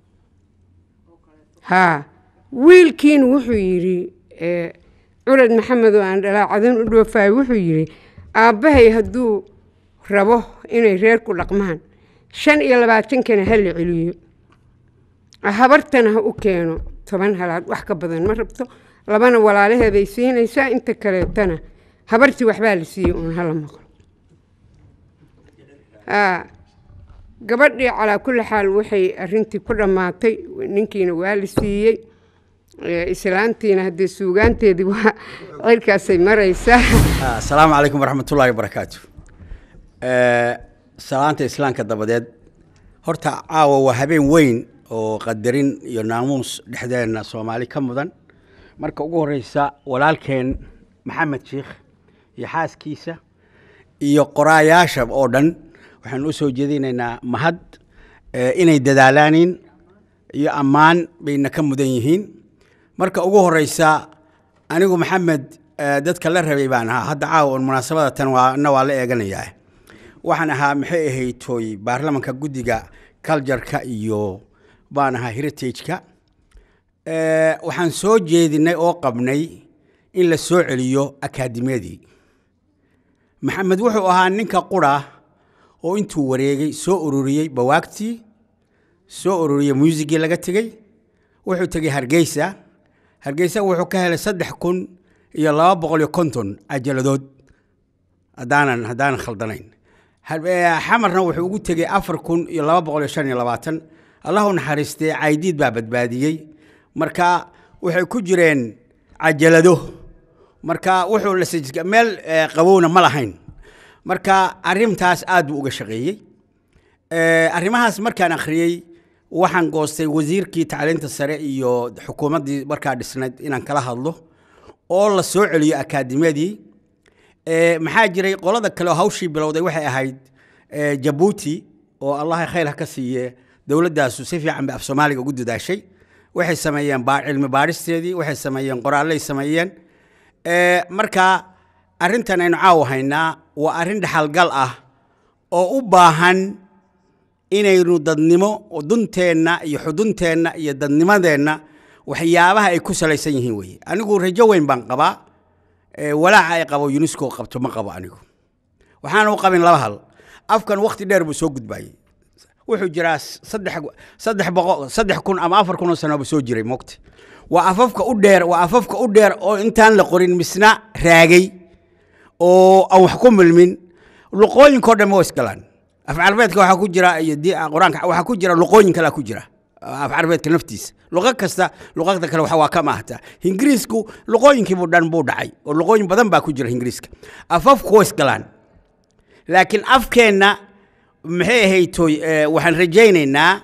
haa wiilkiina wuxuu yidhi curad maxamed oo aan dhalaacadan u dhoofayo wuxuu yidhi aabbahay hadduu rabo inay reerku dhaqmaan shan iyo labaatankana ha la celiyo habartana ha u keeno toban halaad wax ka badan ma rabto labana walaalaheeday siinaysaa inta kaleetana habartii waxbaa la siiyey uun hala maqlo gabadhii calaa kulli xaal waxay arintii ku dhammaatay ninkiina waa la siiyey islaantiina haddee suugaanteedii waa cirkaasay maraysaa asalaamu calaykum waraxmatullaahi wabarakaatu salaanta islaamka dabadeed horta caawa waa habeen weyn oo qadarin iyo naamuus dhexdeenna soomaali ka mudan marka ugu horeysa walaalkeen maxamed sheikh iyo xaaskiisa iyo qoraayaasha oo dhan waxaan u soo jeedinaynaa mahad inay dadaalaanin iyo ammaan bayna ka mudan yihiin marka ugu horeysa anigu maxamed dadka la rabay baan ahaa hadda caawa munaasabada tan waana waa la eeganayaa waxaan ahaa maxay ahayd tooy baarlamanka guddiga cultureka iyo baan ahaa heritage-ka waxaan soo jeedinay oo qabnay in la soo celiyo akaadimiyadii maxamed wuxuu ahaa ninka qura oo intuu wareegay soo ururiyey bawaagtii soo ururiyey muusigii laga tegey wuxuu tegey hargeysa hargeysa wuxuu ka helay saddex kun iyo laba boqol iyo konton ajaladood haddaanan haddaanan khaldanayn xamarna wuxuu ugu tegey afar kun iyo laba boqol iyo shan iyo labaatan allahu naxariistee caydiid baa badbaadiyey marka waxay ku jireen cajalado marka wuxuu la meel qabowna ma lahayn marka arrintaas aad buu uga shaqeeyey arrimahaas markaan akhriyey waxaan goostay wasiirkii tacliinta sare iyo xukuumaddii markaa dhisnayd inaan kala hadlo oo la soo celiyo akaadimiyadii maxaa jiray qolada kale oo hawshii bilowday waxay ahayd jabuuti oo allaha khayr ha ka siiye dowladdaasu si fiican bay af soomaaliga ugu dadaashay waxay sameeyeen cilmi baadhisteedii waxay sameeyeen qoraallay sameeyeen Eh, marka arrintan aynu caawa haynaa waa arrin dhaxalgal ah oo u baahan inaynu dadnimo oo dunteenna iyo xudunteenna iyo dadnimadeenna waxyaabaha ay ku salaysan yihiin weeye anigu rajo weyn baan qabaa Eh, walaaca ay qabo unesco qabto ma qabo anigu waxaan u qabin laba hal afkan wakti dheer buu soo gudbayey wuxuu jiraa saddex saddex boqo saddex kun ama afar kun oo sano buu soo jiray mogta waa afafka u dheer waa afafka u dheer oo intaan la qorin misna raagay oo aan wax ku milmin luqooyinkao dhan waa isgalaan af carabeedka waxaa ku jira iyo di- qur-aanka waxaa ku jira luqooyin kalea ku jira af carabeedka naftiisa luqo kasta luqada kale waxa waa ka maahta ingiriisku luqooyinkiibu dhan buu dhacay oo luqooyin badan baa ku jira ingiriiska afafku waa isgalaan laakiin afkeenna maxay ahaytoy eh, waxaan rajaynaynaa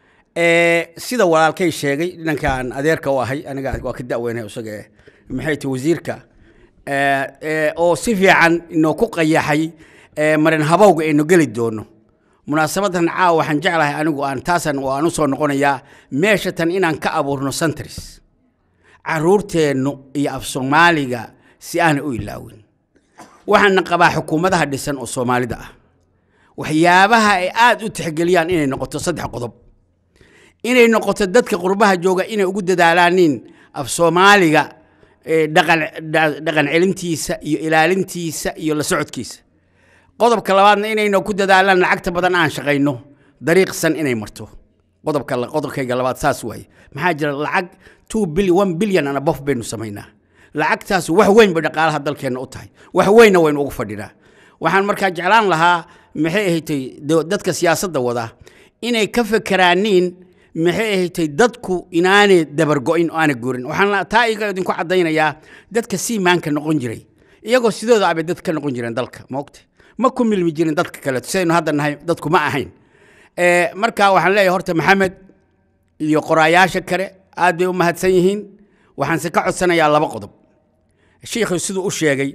eh, sida walaalkay sheegay dhinankaan adeerka u ahay aniga waa ka da'weynahay isaga eh, maxay tahay wasiirka eh, eh, oo si fiican inoo ku qayaxay eh, marin habowga aynu geli doono munaasabadan caawa waxaan jeclahay anigu aan taasan waan u soo noqonayaa meesha tan inaan ka abuurno centris caruurteennu iyo af soomaaliga si aanay u ilaawin waxaana qabaa xukuumadaha dhisan oo soomaalida ah waxyaabaha ay aad u tixgeliyaan inay noqoto saddex qodob inay noqoto dadka qurbaha jooga inay ugu dadaalaanin af soomaaliga eh, dhaqan dha- dhaqan celintiisa iyo ilaalintiisa iyo la socodkiisa qodobka labaadna inayna ku dadaalaan lacagta badan aan shaqayno dariiqsan inay marto qodobka la- qodobkayga labaad saas waaye maxaa jira lacag two billion one billion and above baynu samaynaa lacagtaas wax weyn bay dhaqaalaha dalkeenna u tahay wax weynna waynu ugu fadhinaa waxaan markaa jeclaan lahaa maxay ahatay do- dadka siyaasadda wada inay ka fekeraaniin maxay ahatay dadku inaanay dabargo'in oo aanay guurin waxaan la- taa iga idinku caddaynayaa dadka siimaanka noqon jiray iyagoo sidooda abay dad ka noqon jireen dalka maogta ma ku milmi jirin dadka kaleeto sidaynu hadda nahay dadku ma ahayn Eh, marka waxaan leeyahay horta maxamed iyo qoraayaasha kale aad bay u mahadsan yihiin waxaanse ka codsanayaa laba qodob shiikhu siduu u sheegay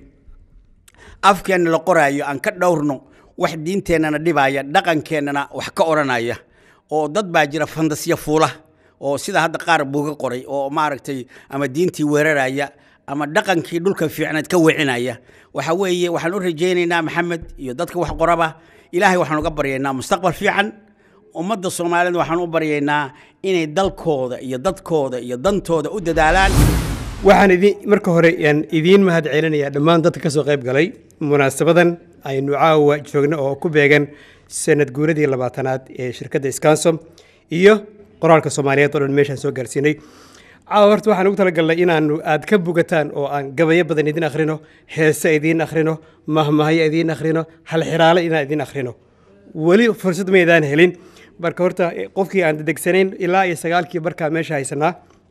afkeenna la qoraayo aan ka dhowrno wax diinteennana dhibaya dhaqankeennana wax ka odhanaya oo dad baa jira fandasya fuula oo sida hadda qaar buuga qoray oo maaragtay ama diintii weeraraya ama dhaqankii dhulka fiicneed ka wecinaya waxa weeye waxaan u rajaynaynaa maxamed iyo dadka wax qoraba ilaahay waxaan uga baryaynaa mustaqbal fiican ummadda soomaaliyeed waxaan u baryaynaa inay dalkooda iyo dadkooda iyo dantooda u dadaalaan waxaan idin marka hore aan idiin mahad celinayaa dhammaan dadka ka soo qayb galay munaasabadan aynu caawa joogno oo ku beegan sanad guuradii labaatanaad ee shirkadda scansom iyo qoraalka soomaaliyeed oo dhan meeshaan soo gaarsiinay caawa horta waxaan ugu talagalnay inaanu aad ka bugataan oo aan gabayo badan idin akhrino heese idiin akhrino mahmahyo idiin akhrino halxiraale inaan idiin akhrino weli fursad maydaan helin marka horta eh, qofkii aan dedegsanayn ilaa iyo sagaalkii barkaa meesha haysanaa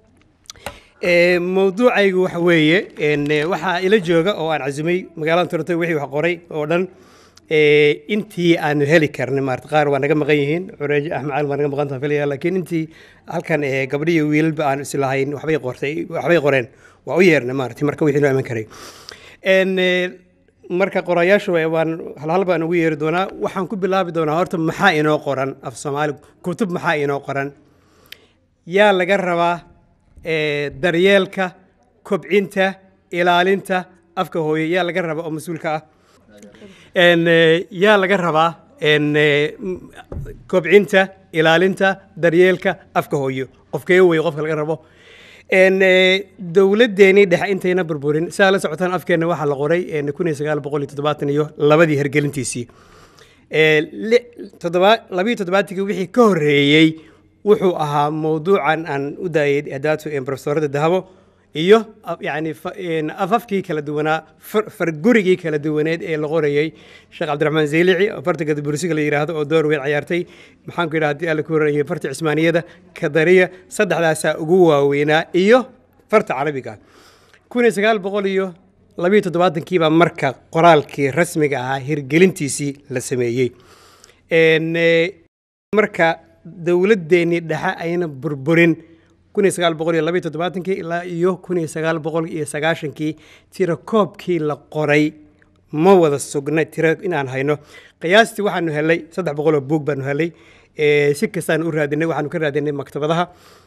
Ee, mawduucaygu waxa weeye een, ee, waxaa ila jooga oo aan casumay magaalada toronto wixii wax qoray oo dhan ee, intii aanu heli karnay maarata qaar waa naga maqan yihiin cureejo axmed cali waa naga maqan tahan filaya laakiin intii halkan ee, gabdho iyo wiilalba aan islahayn waxbay qortay waxbay qoreen waa u yeernay maarata marka wixii loo iman karay Een, ee, marka qorayaashu waa- waan halhal baan ugu yeeri doonaa waxaan ku bilaabi doonaa horta maxaa inoo qoran af soomaali kutub maxaa inoo qoran yaa laga rabaa ee, daryeelka kobcinta ilaalinta afka hooye yaa laga rabaa oo mas-uulka ah Een, ee, yaa laga rabaa een, ee, m- kobcinta ilaalinta daryeelka afka hooyo qofkee wey qofka laga rabo Een, ee, dowladdeenii dhexe intayna burburin saa la socotaan afkeenna waxaa la qoray een, kun iyo sagaal boqol iyo toddobaatan iyo labadii hergelintiisii Ee, li- toddoba- labiyo toddobaatigii wixii ka horreeyey wuxuu ahaa mawduucan aan u daayay adaatu profesorada dahabo iyo af- yacni fa- een, afafkii kala duwanaa far- fargurigii kala duwaneed ee la qorayey sheekh cabdiraxmaan zeylici oo farta gadabursiga la yidhaahdo oo door weyn ciyaartay maxaan ku yidhaha haddii alla ku horreeyey farta cismaaniyada kadariya saddexdaasaa ugu waaweynaa iyo farta carabiga kun iyo sagaal boqol iyo labiyo toddobaatankii baa marka qoraalkii rasmiga ahaa hirgelintiisii la sameeyey Een, ee, marka dowladdeenii dhexe ayna burburin kun iyo sagaal boqol iyo labiyo toddobaatankii ilaa iyo kun iyo sagaal boqol iyo sagaashankii tiro koobkii la qoray ma wada sugna tiro inaan hayno qiyaastii waxaanu helay saddex boqol oo buug baanu helay Ee, si kastaan u raadinay waxaanu ka raadinay maktabadaha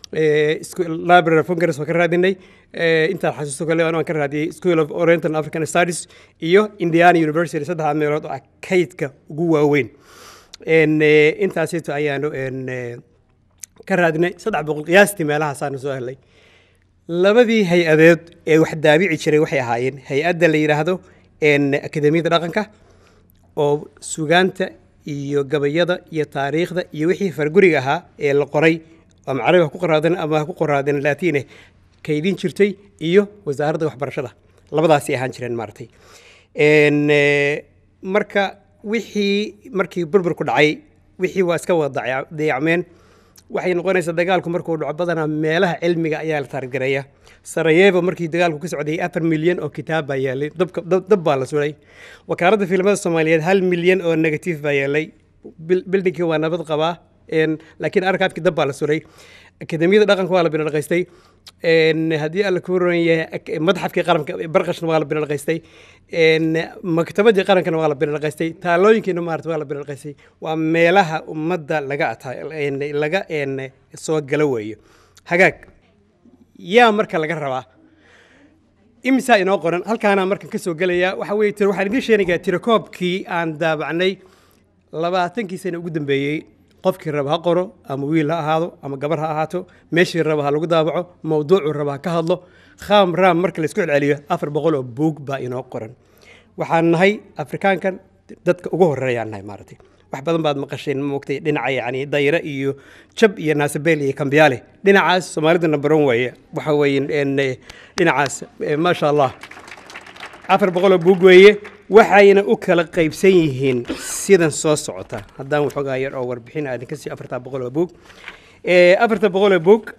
Eh, isku- library of congress waan ka raadinay Eh, intaan xasuusto kale waan ka raadiyey school of oriental and african studies iyo indiana university saddexdaa meelood oo ah kaydka ugu waaweyn En, eh, intaasito ayaanu en, eh, ka raadinay saddex boqol qiyaastii meelahaasaanu soo helay labadii hay-adeed ee wax daabici jiray waxay ahaayeen hay-adda la yidhaahdo en, akademiyada dhaqanka oo sugaanta iyo gabayada iyo taariikhda iyo wixii farguriga ahaa ee la qoray ama carabi ha ku qoraaden ama ha ku qoraaden laatiine kaydin jirtay iyo wasaaradda waxbarashada labadaasay ahaan jireen maaragtay En, eh, marka wixii markii burburku dhacay wixii waa iska wada dayac- dayacmeen waxay noqonaysaa dagaalku markuu dhaco badanaa meelaha cilmiga ayaa la taargareeya sarayevo markii dagaalku ka socday afar milyan oo kitaab baa yaalay dabka- dab dab baa la sulay wakaaladda fiilmada soomaaliyeed hal milyan oo negatif baa yaalay Bil- bildhinkii waa nabad qabaa En, laakiin arkaabkii dab baa la sulay akademiyada dhaqanka waa la binadhaqaystay En, haddii alla ku ron yahay ak- madxafkii qaranka barqashna waa la binadhaqaystay En, maktabadii qarankana waa la binadhaqaystay taalooyinkiina maarata waa la binadhaqaystay waa meelaha ummadda laga ata en, laga en, soo gala weeyo hagaag yaa marka laga rabaa imisaa inoo qoran halkaanaa markan ka soo gelaya waxa weye tir- waxaan idiin sheegayaa tirakoobkii aan daabacnay labaatankii sano ugu dambeeyey qofkii raba ha qoro ama wiil ha ahaado ama gabar ha ahaato meeshii raba ha lagu daabaco mawduucuu raba ha ka hadlo khaam raam marka laisku celceliyo afar boqol oo buug baa inoo qoran waxaan nahay afrikaankan dadka ugu horeeyaan nahay maaragtay wax badan baad maqasheen moogtay dhinaca yani dayre iyo jab iyo naasabeel iyo kambiyaale dhinacaas soomaalida nambaron weeye waxa weeye en, eh, dhinacaas eh, maasha allah afar boqol oo buug weeye waxayna u kala qaybsan yihiin sidan soo socota haddaan waxoogaa yar oo warbixin aadin ka sii afartaa boqol oo buug Eh, afarta boqol oo buug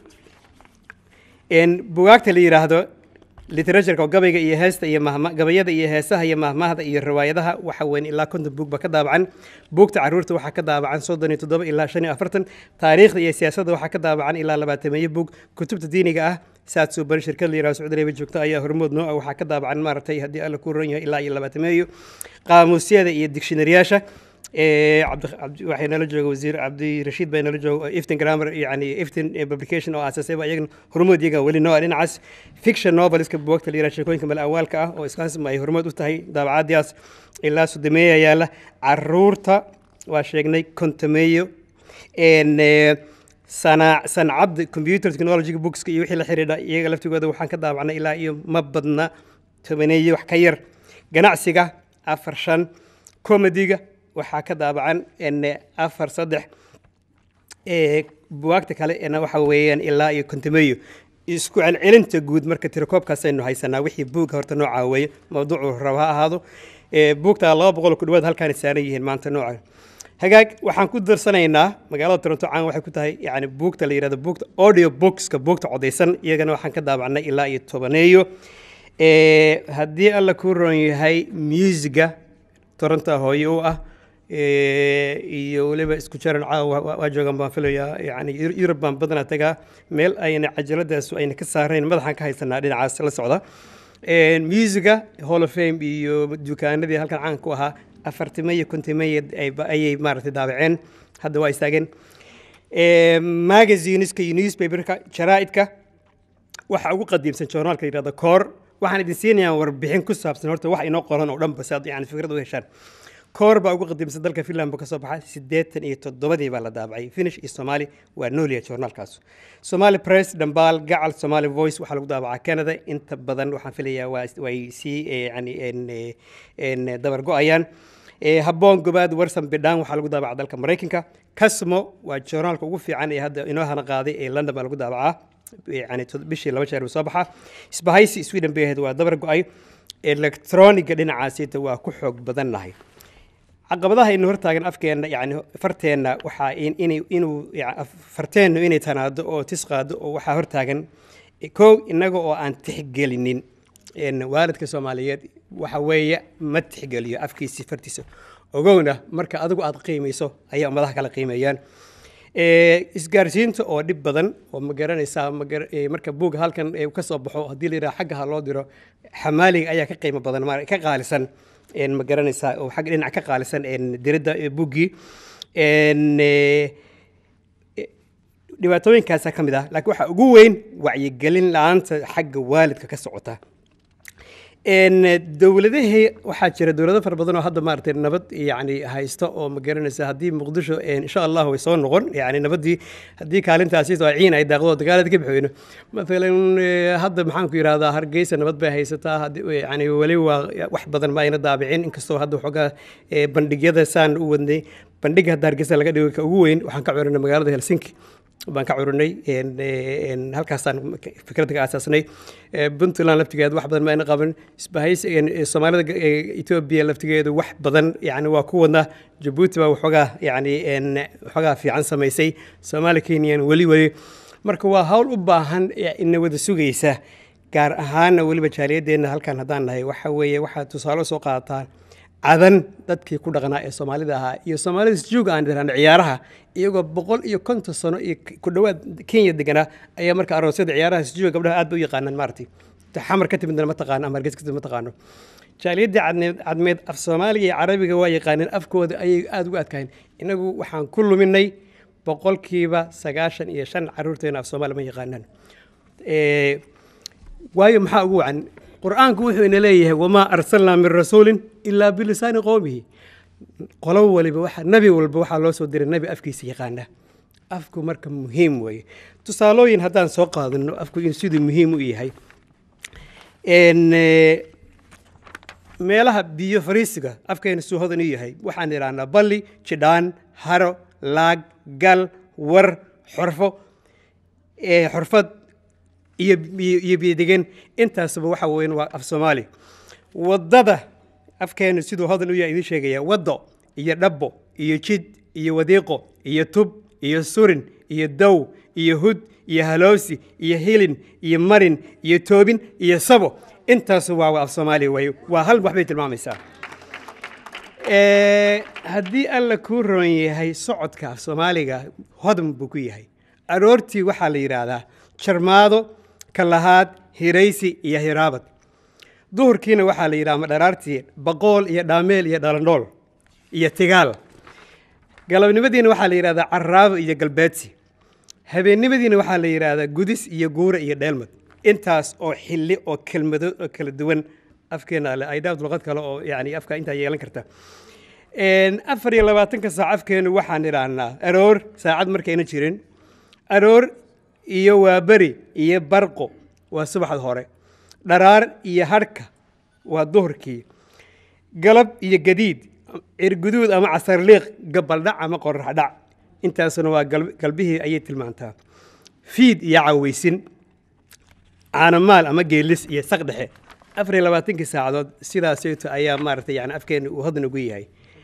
En, bugaagta la yidhaahdo literatureka oo gabayga iyo heesta iyo mahma gabayada iyo heesaha iyo mahmahda iyo riwaayadaha waxa weyn ilaa konton buug ba ka daabacan buugta caruurta waxaa ka daabacan soddon iyo toddoba ilaa shan iyo afartan taariikhda iyo siyaasadda waxaa ka daabacan ilaa labaatameeyo buug kutubta diiniga ah saad suuban shirkad la yidhahdo sacuudi arabia joogta ayaa hormood noo ah waxaa ka daabacan maaragtay haddii alla ku ron yahay ilaa iyo labaatameeyo qaamuusyada iyo digshinariyaasha Eh, cabdi- cabdi- waxay nala jooga wasiir cabdirashiid baa nala jooga oo iftin grammar yani iftin eh, publication oo aasasay ba iyagana hormood iyaga weli noo ah dhinacaas fiction noveliska buugta la yidhaha sheekooyinka mal awaalka ah oo iskaasma ay hormood u tahay daabacadaas ilaa sodomeeya yaala caruurta waa sheegnay kontameeyo En, eh, sana- sancadda computer technology bookska iyo wixii la xidhiidha iyaga laftigooda waxaan ka daabacnay ilaa iyo ma badna tobaneeyo wax ka yar ganacsiga afar shan comediga waxaa ka daabacan en, afar saddex ee buwaagta kale ena waxa weeyaan ilaa iyo kontameeyo isku celcelinta guud marka tirakoobkaasaynu haysanaa wixii buugga horta noocaa weeye mawduucu raba ha ahaado ee buugta laba boqol ku dhawaad halkaana saaran yihiin maanta nooca hagaag waxaan ku darsanaynaa magaalada toronto caan waxay ku tahay yani buugta la yidhahdo buugta audio bookska buugta codaysan iyagana waxaan ka daabacnay ilaa iyo tobaneeyo Ee, haddii alla ku ron yahay musiga toronto hooye u ah ee, iyo weliba isku jaran caawa waa- waa joogan baan filayaa yani Yur- yurub baan badanaa tagaa meel ayna cajaladaasu ayna ka saarayn madaxaan ka haysanaa dhinacaas la socda Ee, musiga hall of fame iyo dukaanadii halkan caan ku ahaa afartime iyo kontimeya ayay maaragtay daabaceen hadda waa istaageen Ee, magazineska iyo newspaperka jaraa'idka waxa ugu qadiimsan joornaalka la yidhahdo koor waxaan idin siinayaa warbixin ku saabsan horta wax inoo qoran oo dhanba si aad yani fikrad u heshaan koor baa ugu qadiimsan dalka finland buu ka soo baxay siddeetan iyo toddobadii baa la daabacay finish iyo soomaali waa nooliya joornaalkaas somali press dhambaal gacal somali voice waxaa lagu daabacaa canada inta badan waxaan filayaa waa way sii eh, yani en, eh, en, eh, dabar go-ayaan Eh, habboon gobaad warsan bidhaan waxaa lagu daabacaa dalka maraykanka casmo waa joornaalka ugu fiican ee hadda inoo hana qaaday ee london baa lagu daabacaa yani tod- bishii laba jeer buu soo baxaa isbahaysi sweden bay ahayd waa dabar go-ay electroniga dhinacaasita waa ku xoog badannahay caqabadaha inu hortaagan afkeenna yani farteenna waxaa in- inay- inuu ya- af- farteennu inay tanaado oo tis qaado oo waxaa hortaagan kow innaga oo aan tixgelinin En waalidka soomaaliyeed waxa weeye ma tixgeliyo afkiisi fartiisa ogowna marka adigu aad qiimayso ayaa ummadaha kala qiimeeyaan Eh, isgaarsiinta oo dhib badan oo ma garanaysaa ma gara- eh, marka buug halkan eh, ka soo baxo haddii la yidhaha xagga ha loo diro xamaaliga ayaa ka qiimo badan ma- ka qaalisan En ma garanaysaa oo xagga dhinac ka qaalisan en diridda eh, buuggii En, eh, dhibaatooyinkaasaa ka mid ah laakiin waxaa ugu weyn wacyigelin la-aanta xagga waalidka ka socota Een, dowladahii waxaa jira dowlado fara badan oo hadda maaragtay nabad yani haysta oo ma garanaysa haddii muqdisho een, insha allah way soo noqon yani nabadii haddii kaalintaasi oo ciin ay daaqdo oo dagaalada ka bixweyno maalan eh, hadda maxaan ku yidhahdaa hargeysa nabad bay haysataa haddii- yani weli waa wax badan ma ayna daabicin inkastoo hadda waxoogaa eh, bandhigyada saan u wadnay bandhiga hadda hargeysa laga dhigo ka ugu weyn waxaan ka curinay magaalada helsinki baan ka curinay een, eh, een, halkaasaan fikradda ka aasaasnay Eh, puntland laftigeeda wax badan ma ayna qaban isbahaysi een, eh, soomaalida ga- eh, etoobiya laftigeedu wax badan yani waa ku wadnaa jabuuti baa waxoogaa yani een, waxoogaa fiican samaysay soomaali kenyan weli weli marka waa hawl u baahan eh, ina wada sugaysa gaar ahaana weliba jaaliyadeenna halkan haddaan nahay waxa weeye waxaad tusaale soo qaadataan cadan dadkii ku dhaqnaa ee soomaalida ahaa iyo soomaalida isjuuga aan dhiraan ciyaaraha iyagoo boqol iyo konton sano iyo ku dhowaad kenya deganaa ayaa marka aroosyada ciyaaraha isjuuga gabdhaha aad bay u yaqaanaan maaragtay Ta xamar ka timidna ma taqaano ama hargeysa ka timid ma taqaano jaaliyadii cadneed cadmeed af soomaaliga iyo carabiga waa yaqaaneen afkooda ayay aad ugu adkaayeen inagu waxaan ku luminay boqolkiiba sagaashan iyo shan caruurteena af soomaali ma yaqaanaan Eh, waayo maxaa ugu wacan qur-aanku wuxuu ina leeyahay wamaa arsalnaa min rasuulin ilaa bilisaani qowmihi qolo waliba waxa nebi walba waxaa loo soo diray nebi afkiisa yaqaana afku marka muhiim weeye tusaalooyin haddaan soo qaadano afku in siduu muhiim u yahay En, eh, meelaha biyo fariisiga afkeena suu hodan u yahay waxaan idhahnaa balli jidhaan haro laag gal war xorfo eh, xorfad iyo iyo- iyo biyodegen intaasba waxa weyn waa af soomaali waddada afkeenu siduu hodan u yahay idiin sheegaya waddo iyo dhabbo iyo jid iyo wadiiqo iyo tub iyo surin iyo dow iyo hud iyo haloosi iyo hilin iyo marin iyo toobin iyo sabo intaasu waa af soomaali way waa hal wax bay tilmaamaysaa Eh, haddii alla kuu roon yahay socodka af soomaaliga hodan buu ku yahay aroortii waxaa la yidhaahdaa jarmaado kalahaad hiraysi iyo hiraabad duhurkiina waxaa la yidhaha madharaartii baqool iyo dhaameel iyo dhalandhool iyo tigaal galabnimadiina waxaa la yidhahdaa caraabo iyo galbeedsi habeennimadiina waxaa la yidhaahdaa gudis iyo guura iyo dheelmad intaas oo xilli oo kelmado oo kala duwan afkeena ale ay dhaafd luqad kale oo yani afka intaa yeelan karta En, afar iyo labaatanka saac afkeenu waxaan idhaahnaa aroor saacad markayna jirin aroor iyo waaberi iyo barqo waa subaxda hore dharaar iyo hadhka waa duhurkii galab iyo gadiid cirguduud ama casarliiq gabaldhac ama qoraxdhac intaasuna waa gal- galbihii ayay tilmaantaa fiid iyo caweysin caanamaal ama geelis iyo saq dhexe afar iyo labaatankii saacadood sidaasayto ayaa maaragtay yani afkeena uu hodan ugu yahay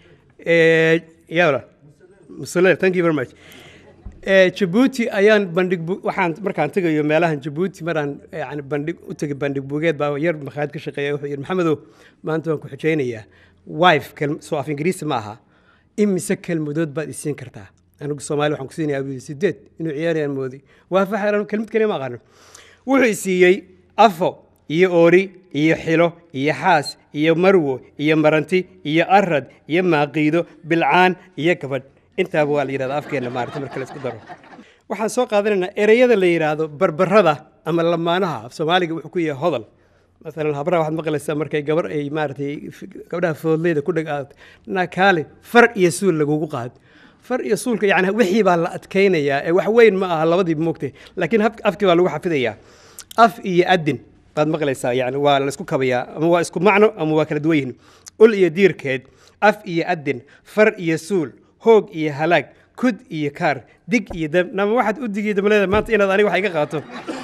Eh, yawla musuleer thank you very much Eh, jabuuti ayaan bandhig bu- waxaan markaan tegayo meelahan jabuuti maraan yani bandhig u tegay bandhig bugeed baa yar makhaayad ka shaqeeya wuxuu yidhi maxamedow maanta waan ku xujaynayaa wife kelm- soo af ingiriisi ma aha imise kelmadood baad isiin kartaa anigu soomaali waxaan ku siinayaa buu yidhi sideed inuu ciyaarayaan moodi waa faxeran kelmad kaliya ma aqaano wuxuu isiiyey afo iyo oori iyo xilo iyo xaas iyo marwo iyo maranti iyo arad iyo maaqiido bilcaan iyo gabadh intaaba waa la yidhahda afkeena maarata marka la isku daro waxaan soo qaadanaynaa ereyada la yidhaahdo barbarada ama lamaanaha af soomaaliga wuxuu ku yahay hodol masalan habraha waxaad maqlaysaa markay gabar ay maaratay f- gabdhaha foodleyda ku dheg aad nakaale far iyo suul lagugu qaad far iyo suulka yani wixii baa la adkaynayaa ee wax weyn ma aha labadiiba moogtay laakiin hab- afkii baa lagu xafidayaa af iyo adin baad maqlaysaa yani waa la isku kabayaa ama waa isku macno ama waa kala duwan yihiin ul iyo diirkeed af iyo adin far iyo suul hoog iyo halaag kud iyo kaar dig iyo dam nama waxaad u digi damleeda maanta inaad aniga wax iga qaato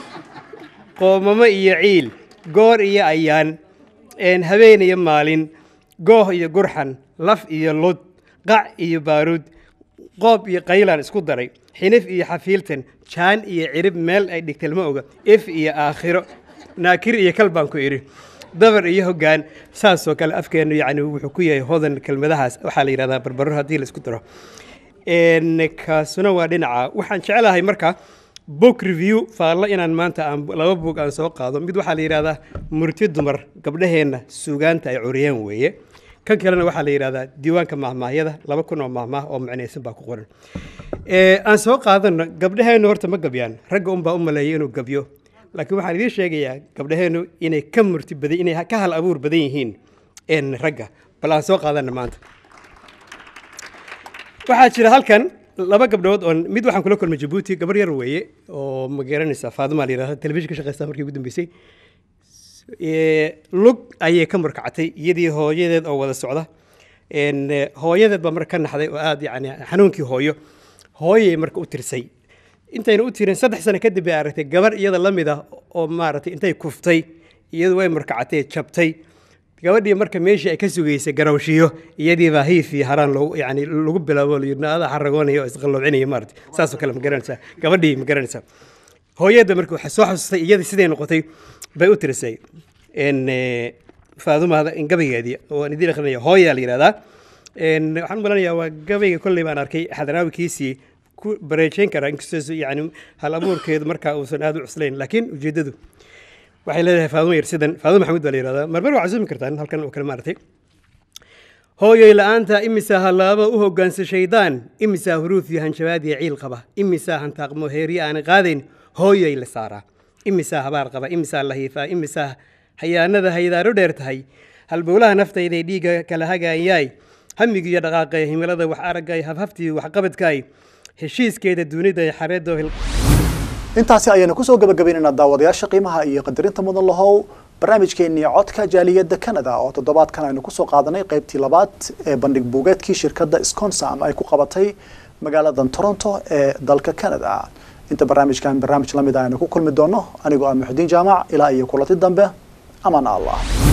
qoomamo iyo ciil goor iyo ayaan een habeen iyo maalin gooh iyo gurxan laf iyo lud qac iyo baaruud qoob iyo qaylaan isku daray xinif iyo xafiiltan jaan iyo cirib meel ay dhigteen ma oga if iyo aakhiro naakir iyo kal baan ku idhi dabar iyo hoggaan saasoo kale afkeennu yacni wuxuu ku yahay hodan kelmadahaas waxaa la yidhahdaa barbaro haddii la isku daro Een, kaasuna waa dhinaca waxaan jecelahay marka book review faallo inaan maanta aan laba book aan soo qaado mid waxaa la yidhahdaa murti dumar gabdhaheenna suugaanta ay curiyeen weeye kan kalena waxaa la yidhahdaa diiwaanka mahmaahyada laba kun oo mahmaah oo macnaysan baa ku qoran Eh, aan soo qaadano gabdhaheennu horta ma gabyaan ragga unbaa u maleeya inuu gabyo laakiin waxaan idiin sheegayaa gabdhaheennu inay ka murti badan inay ka hal abuur badan yihiin een ragga bal aan soo qaadana maanta waxaa jira halkan laba gabdhood oo mid waxaan kula kulmay jabuuti gabar yar weeye oo ma garanaysaa faaduma la yidhahda telefishin ka shaqeysta markii ugu dambeysay Eh, lug ayay ka murkacatay iyadii hooyadeed oo wada socda En, eh, hooyadeed baa marka ka naxday oo aad yani xanuunkii hooyo hooyay marka u tirsay intayna u tirin saddex sano kadib bay aragtay gabar iyada la mid ah oo maaragtay intay kuftay iyadu way murkacatay jabtay gabadhii marka meeshii ay ka sugaysay garawshiyo iyadii baa hiif iyo haraan loogu yani lagu bilaabo la yidhi adaa xaragoonaya oo isqalloobcinaya maaragtay saasoo kale ma garanaysaa gabadhii ma garanaysaa hooyada marka waxay soo xasuustay iyadii siday noqotay bay u tirisay En, eh, faadumaada in gabaygeedii oo aan idiin akrinaya hooyaa la yidhahdaa En, waxaan u malanayaa waa gabayga kolley baan arkay xadanaawikiisii ku bareejeyn karaa inkastoo yani hal abuurkeedu markaa uusan aad u cuslayn laakiin ujeeddadu waxay leedahay faadumo yar sidan faadumo maxamuud baa la yidhahdaa marmar waa casuumi kartaan halkan oo kale maaragtay hooyoy la'aanta imisaa hallaabo u hoggaansa shaydaan imisaa huruuf iyo hanjabaad iyo ciil qaba imisaa hantaaqmo heeryo aan qaadayn hooyoy la saaraa imisaa habaar qaba imisaa lahiifaa imisaa hayaanada haydaaro dheer tahay halbowlaha naftayday dhiigga kala hagayaay hamigiiyo dhaqaaqay himilada wax araggay hafhaftii waxqabadkaay heshiiskeeda dunida xareedo intaasi ayaynu kusoo gabagabaynaynaa daawadayaasha qiimaha iyo qadarinta mudan lahow barnaamijkeenii codka jaaliyadda canada oo toddobaadkan aynu kusoo qaadanay qaybtii labaad ee bandhig buugeedkii shirkadda sconsam ay ku qabatay magaaladan toronto ee dalka canada inta barnaamijkan barnaamij lamid ah aynu ku kulmi doono anigoo ah muxudiin jaamac ilaa iyo kulanti dambe amaan allah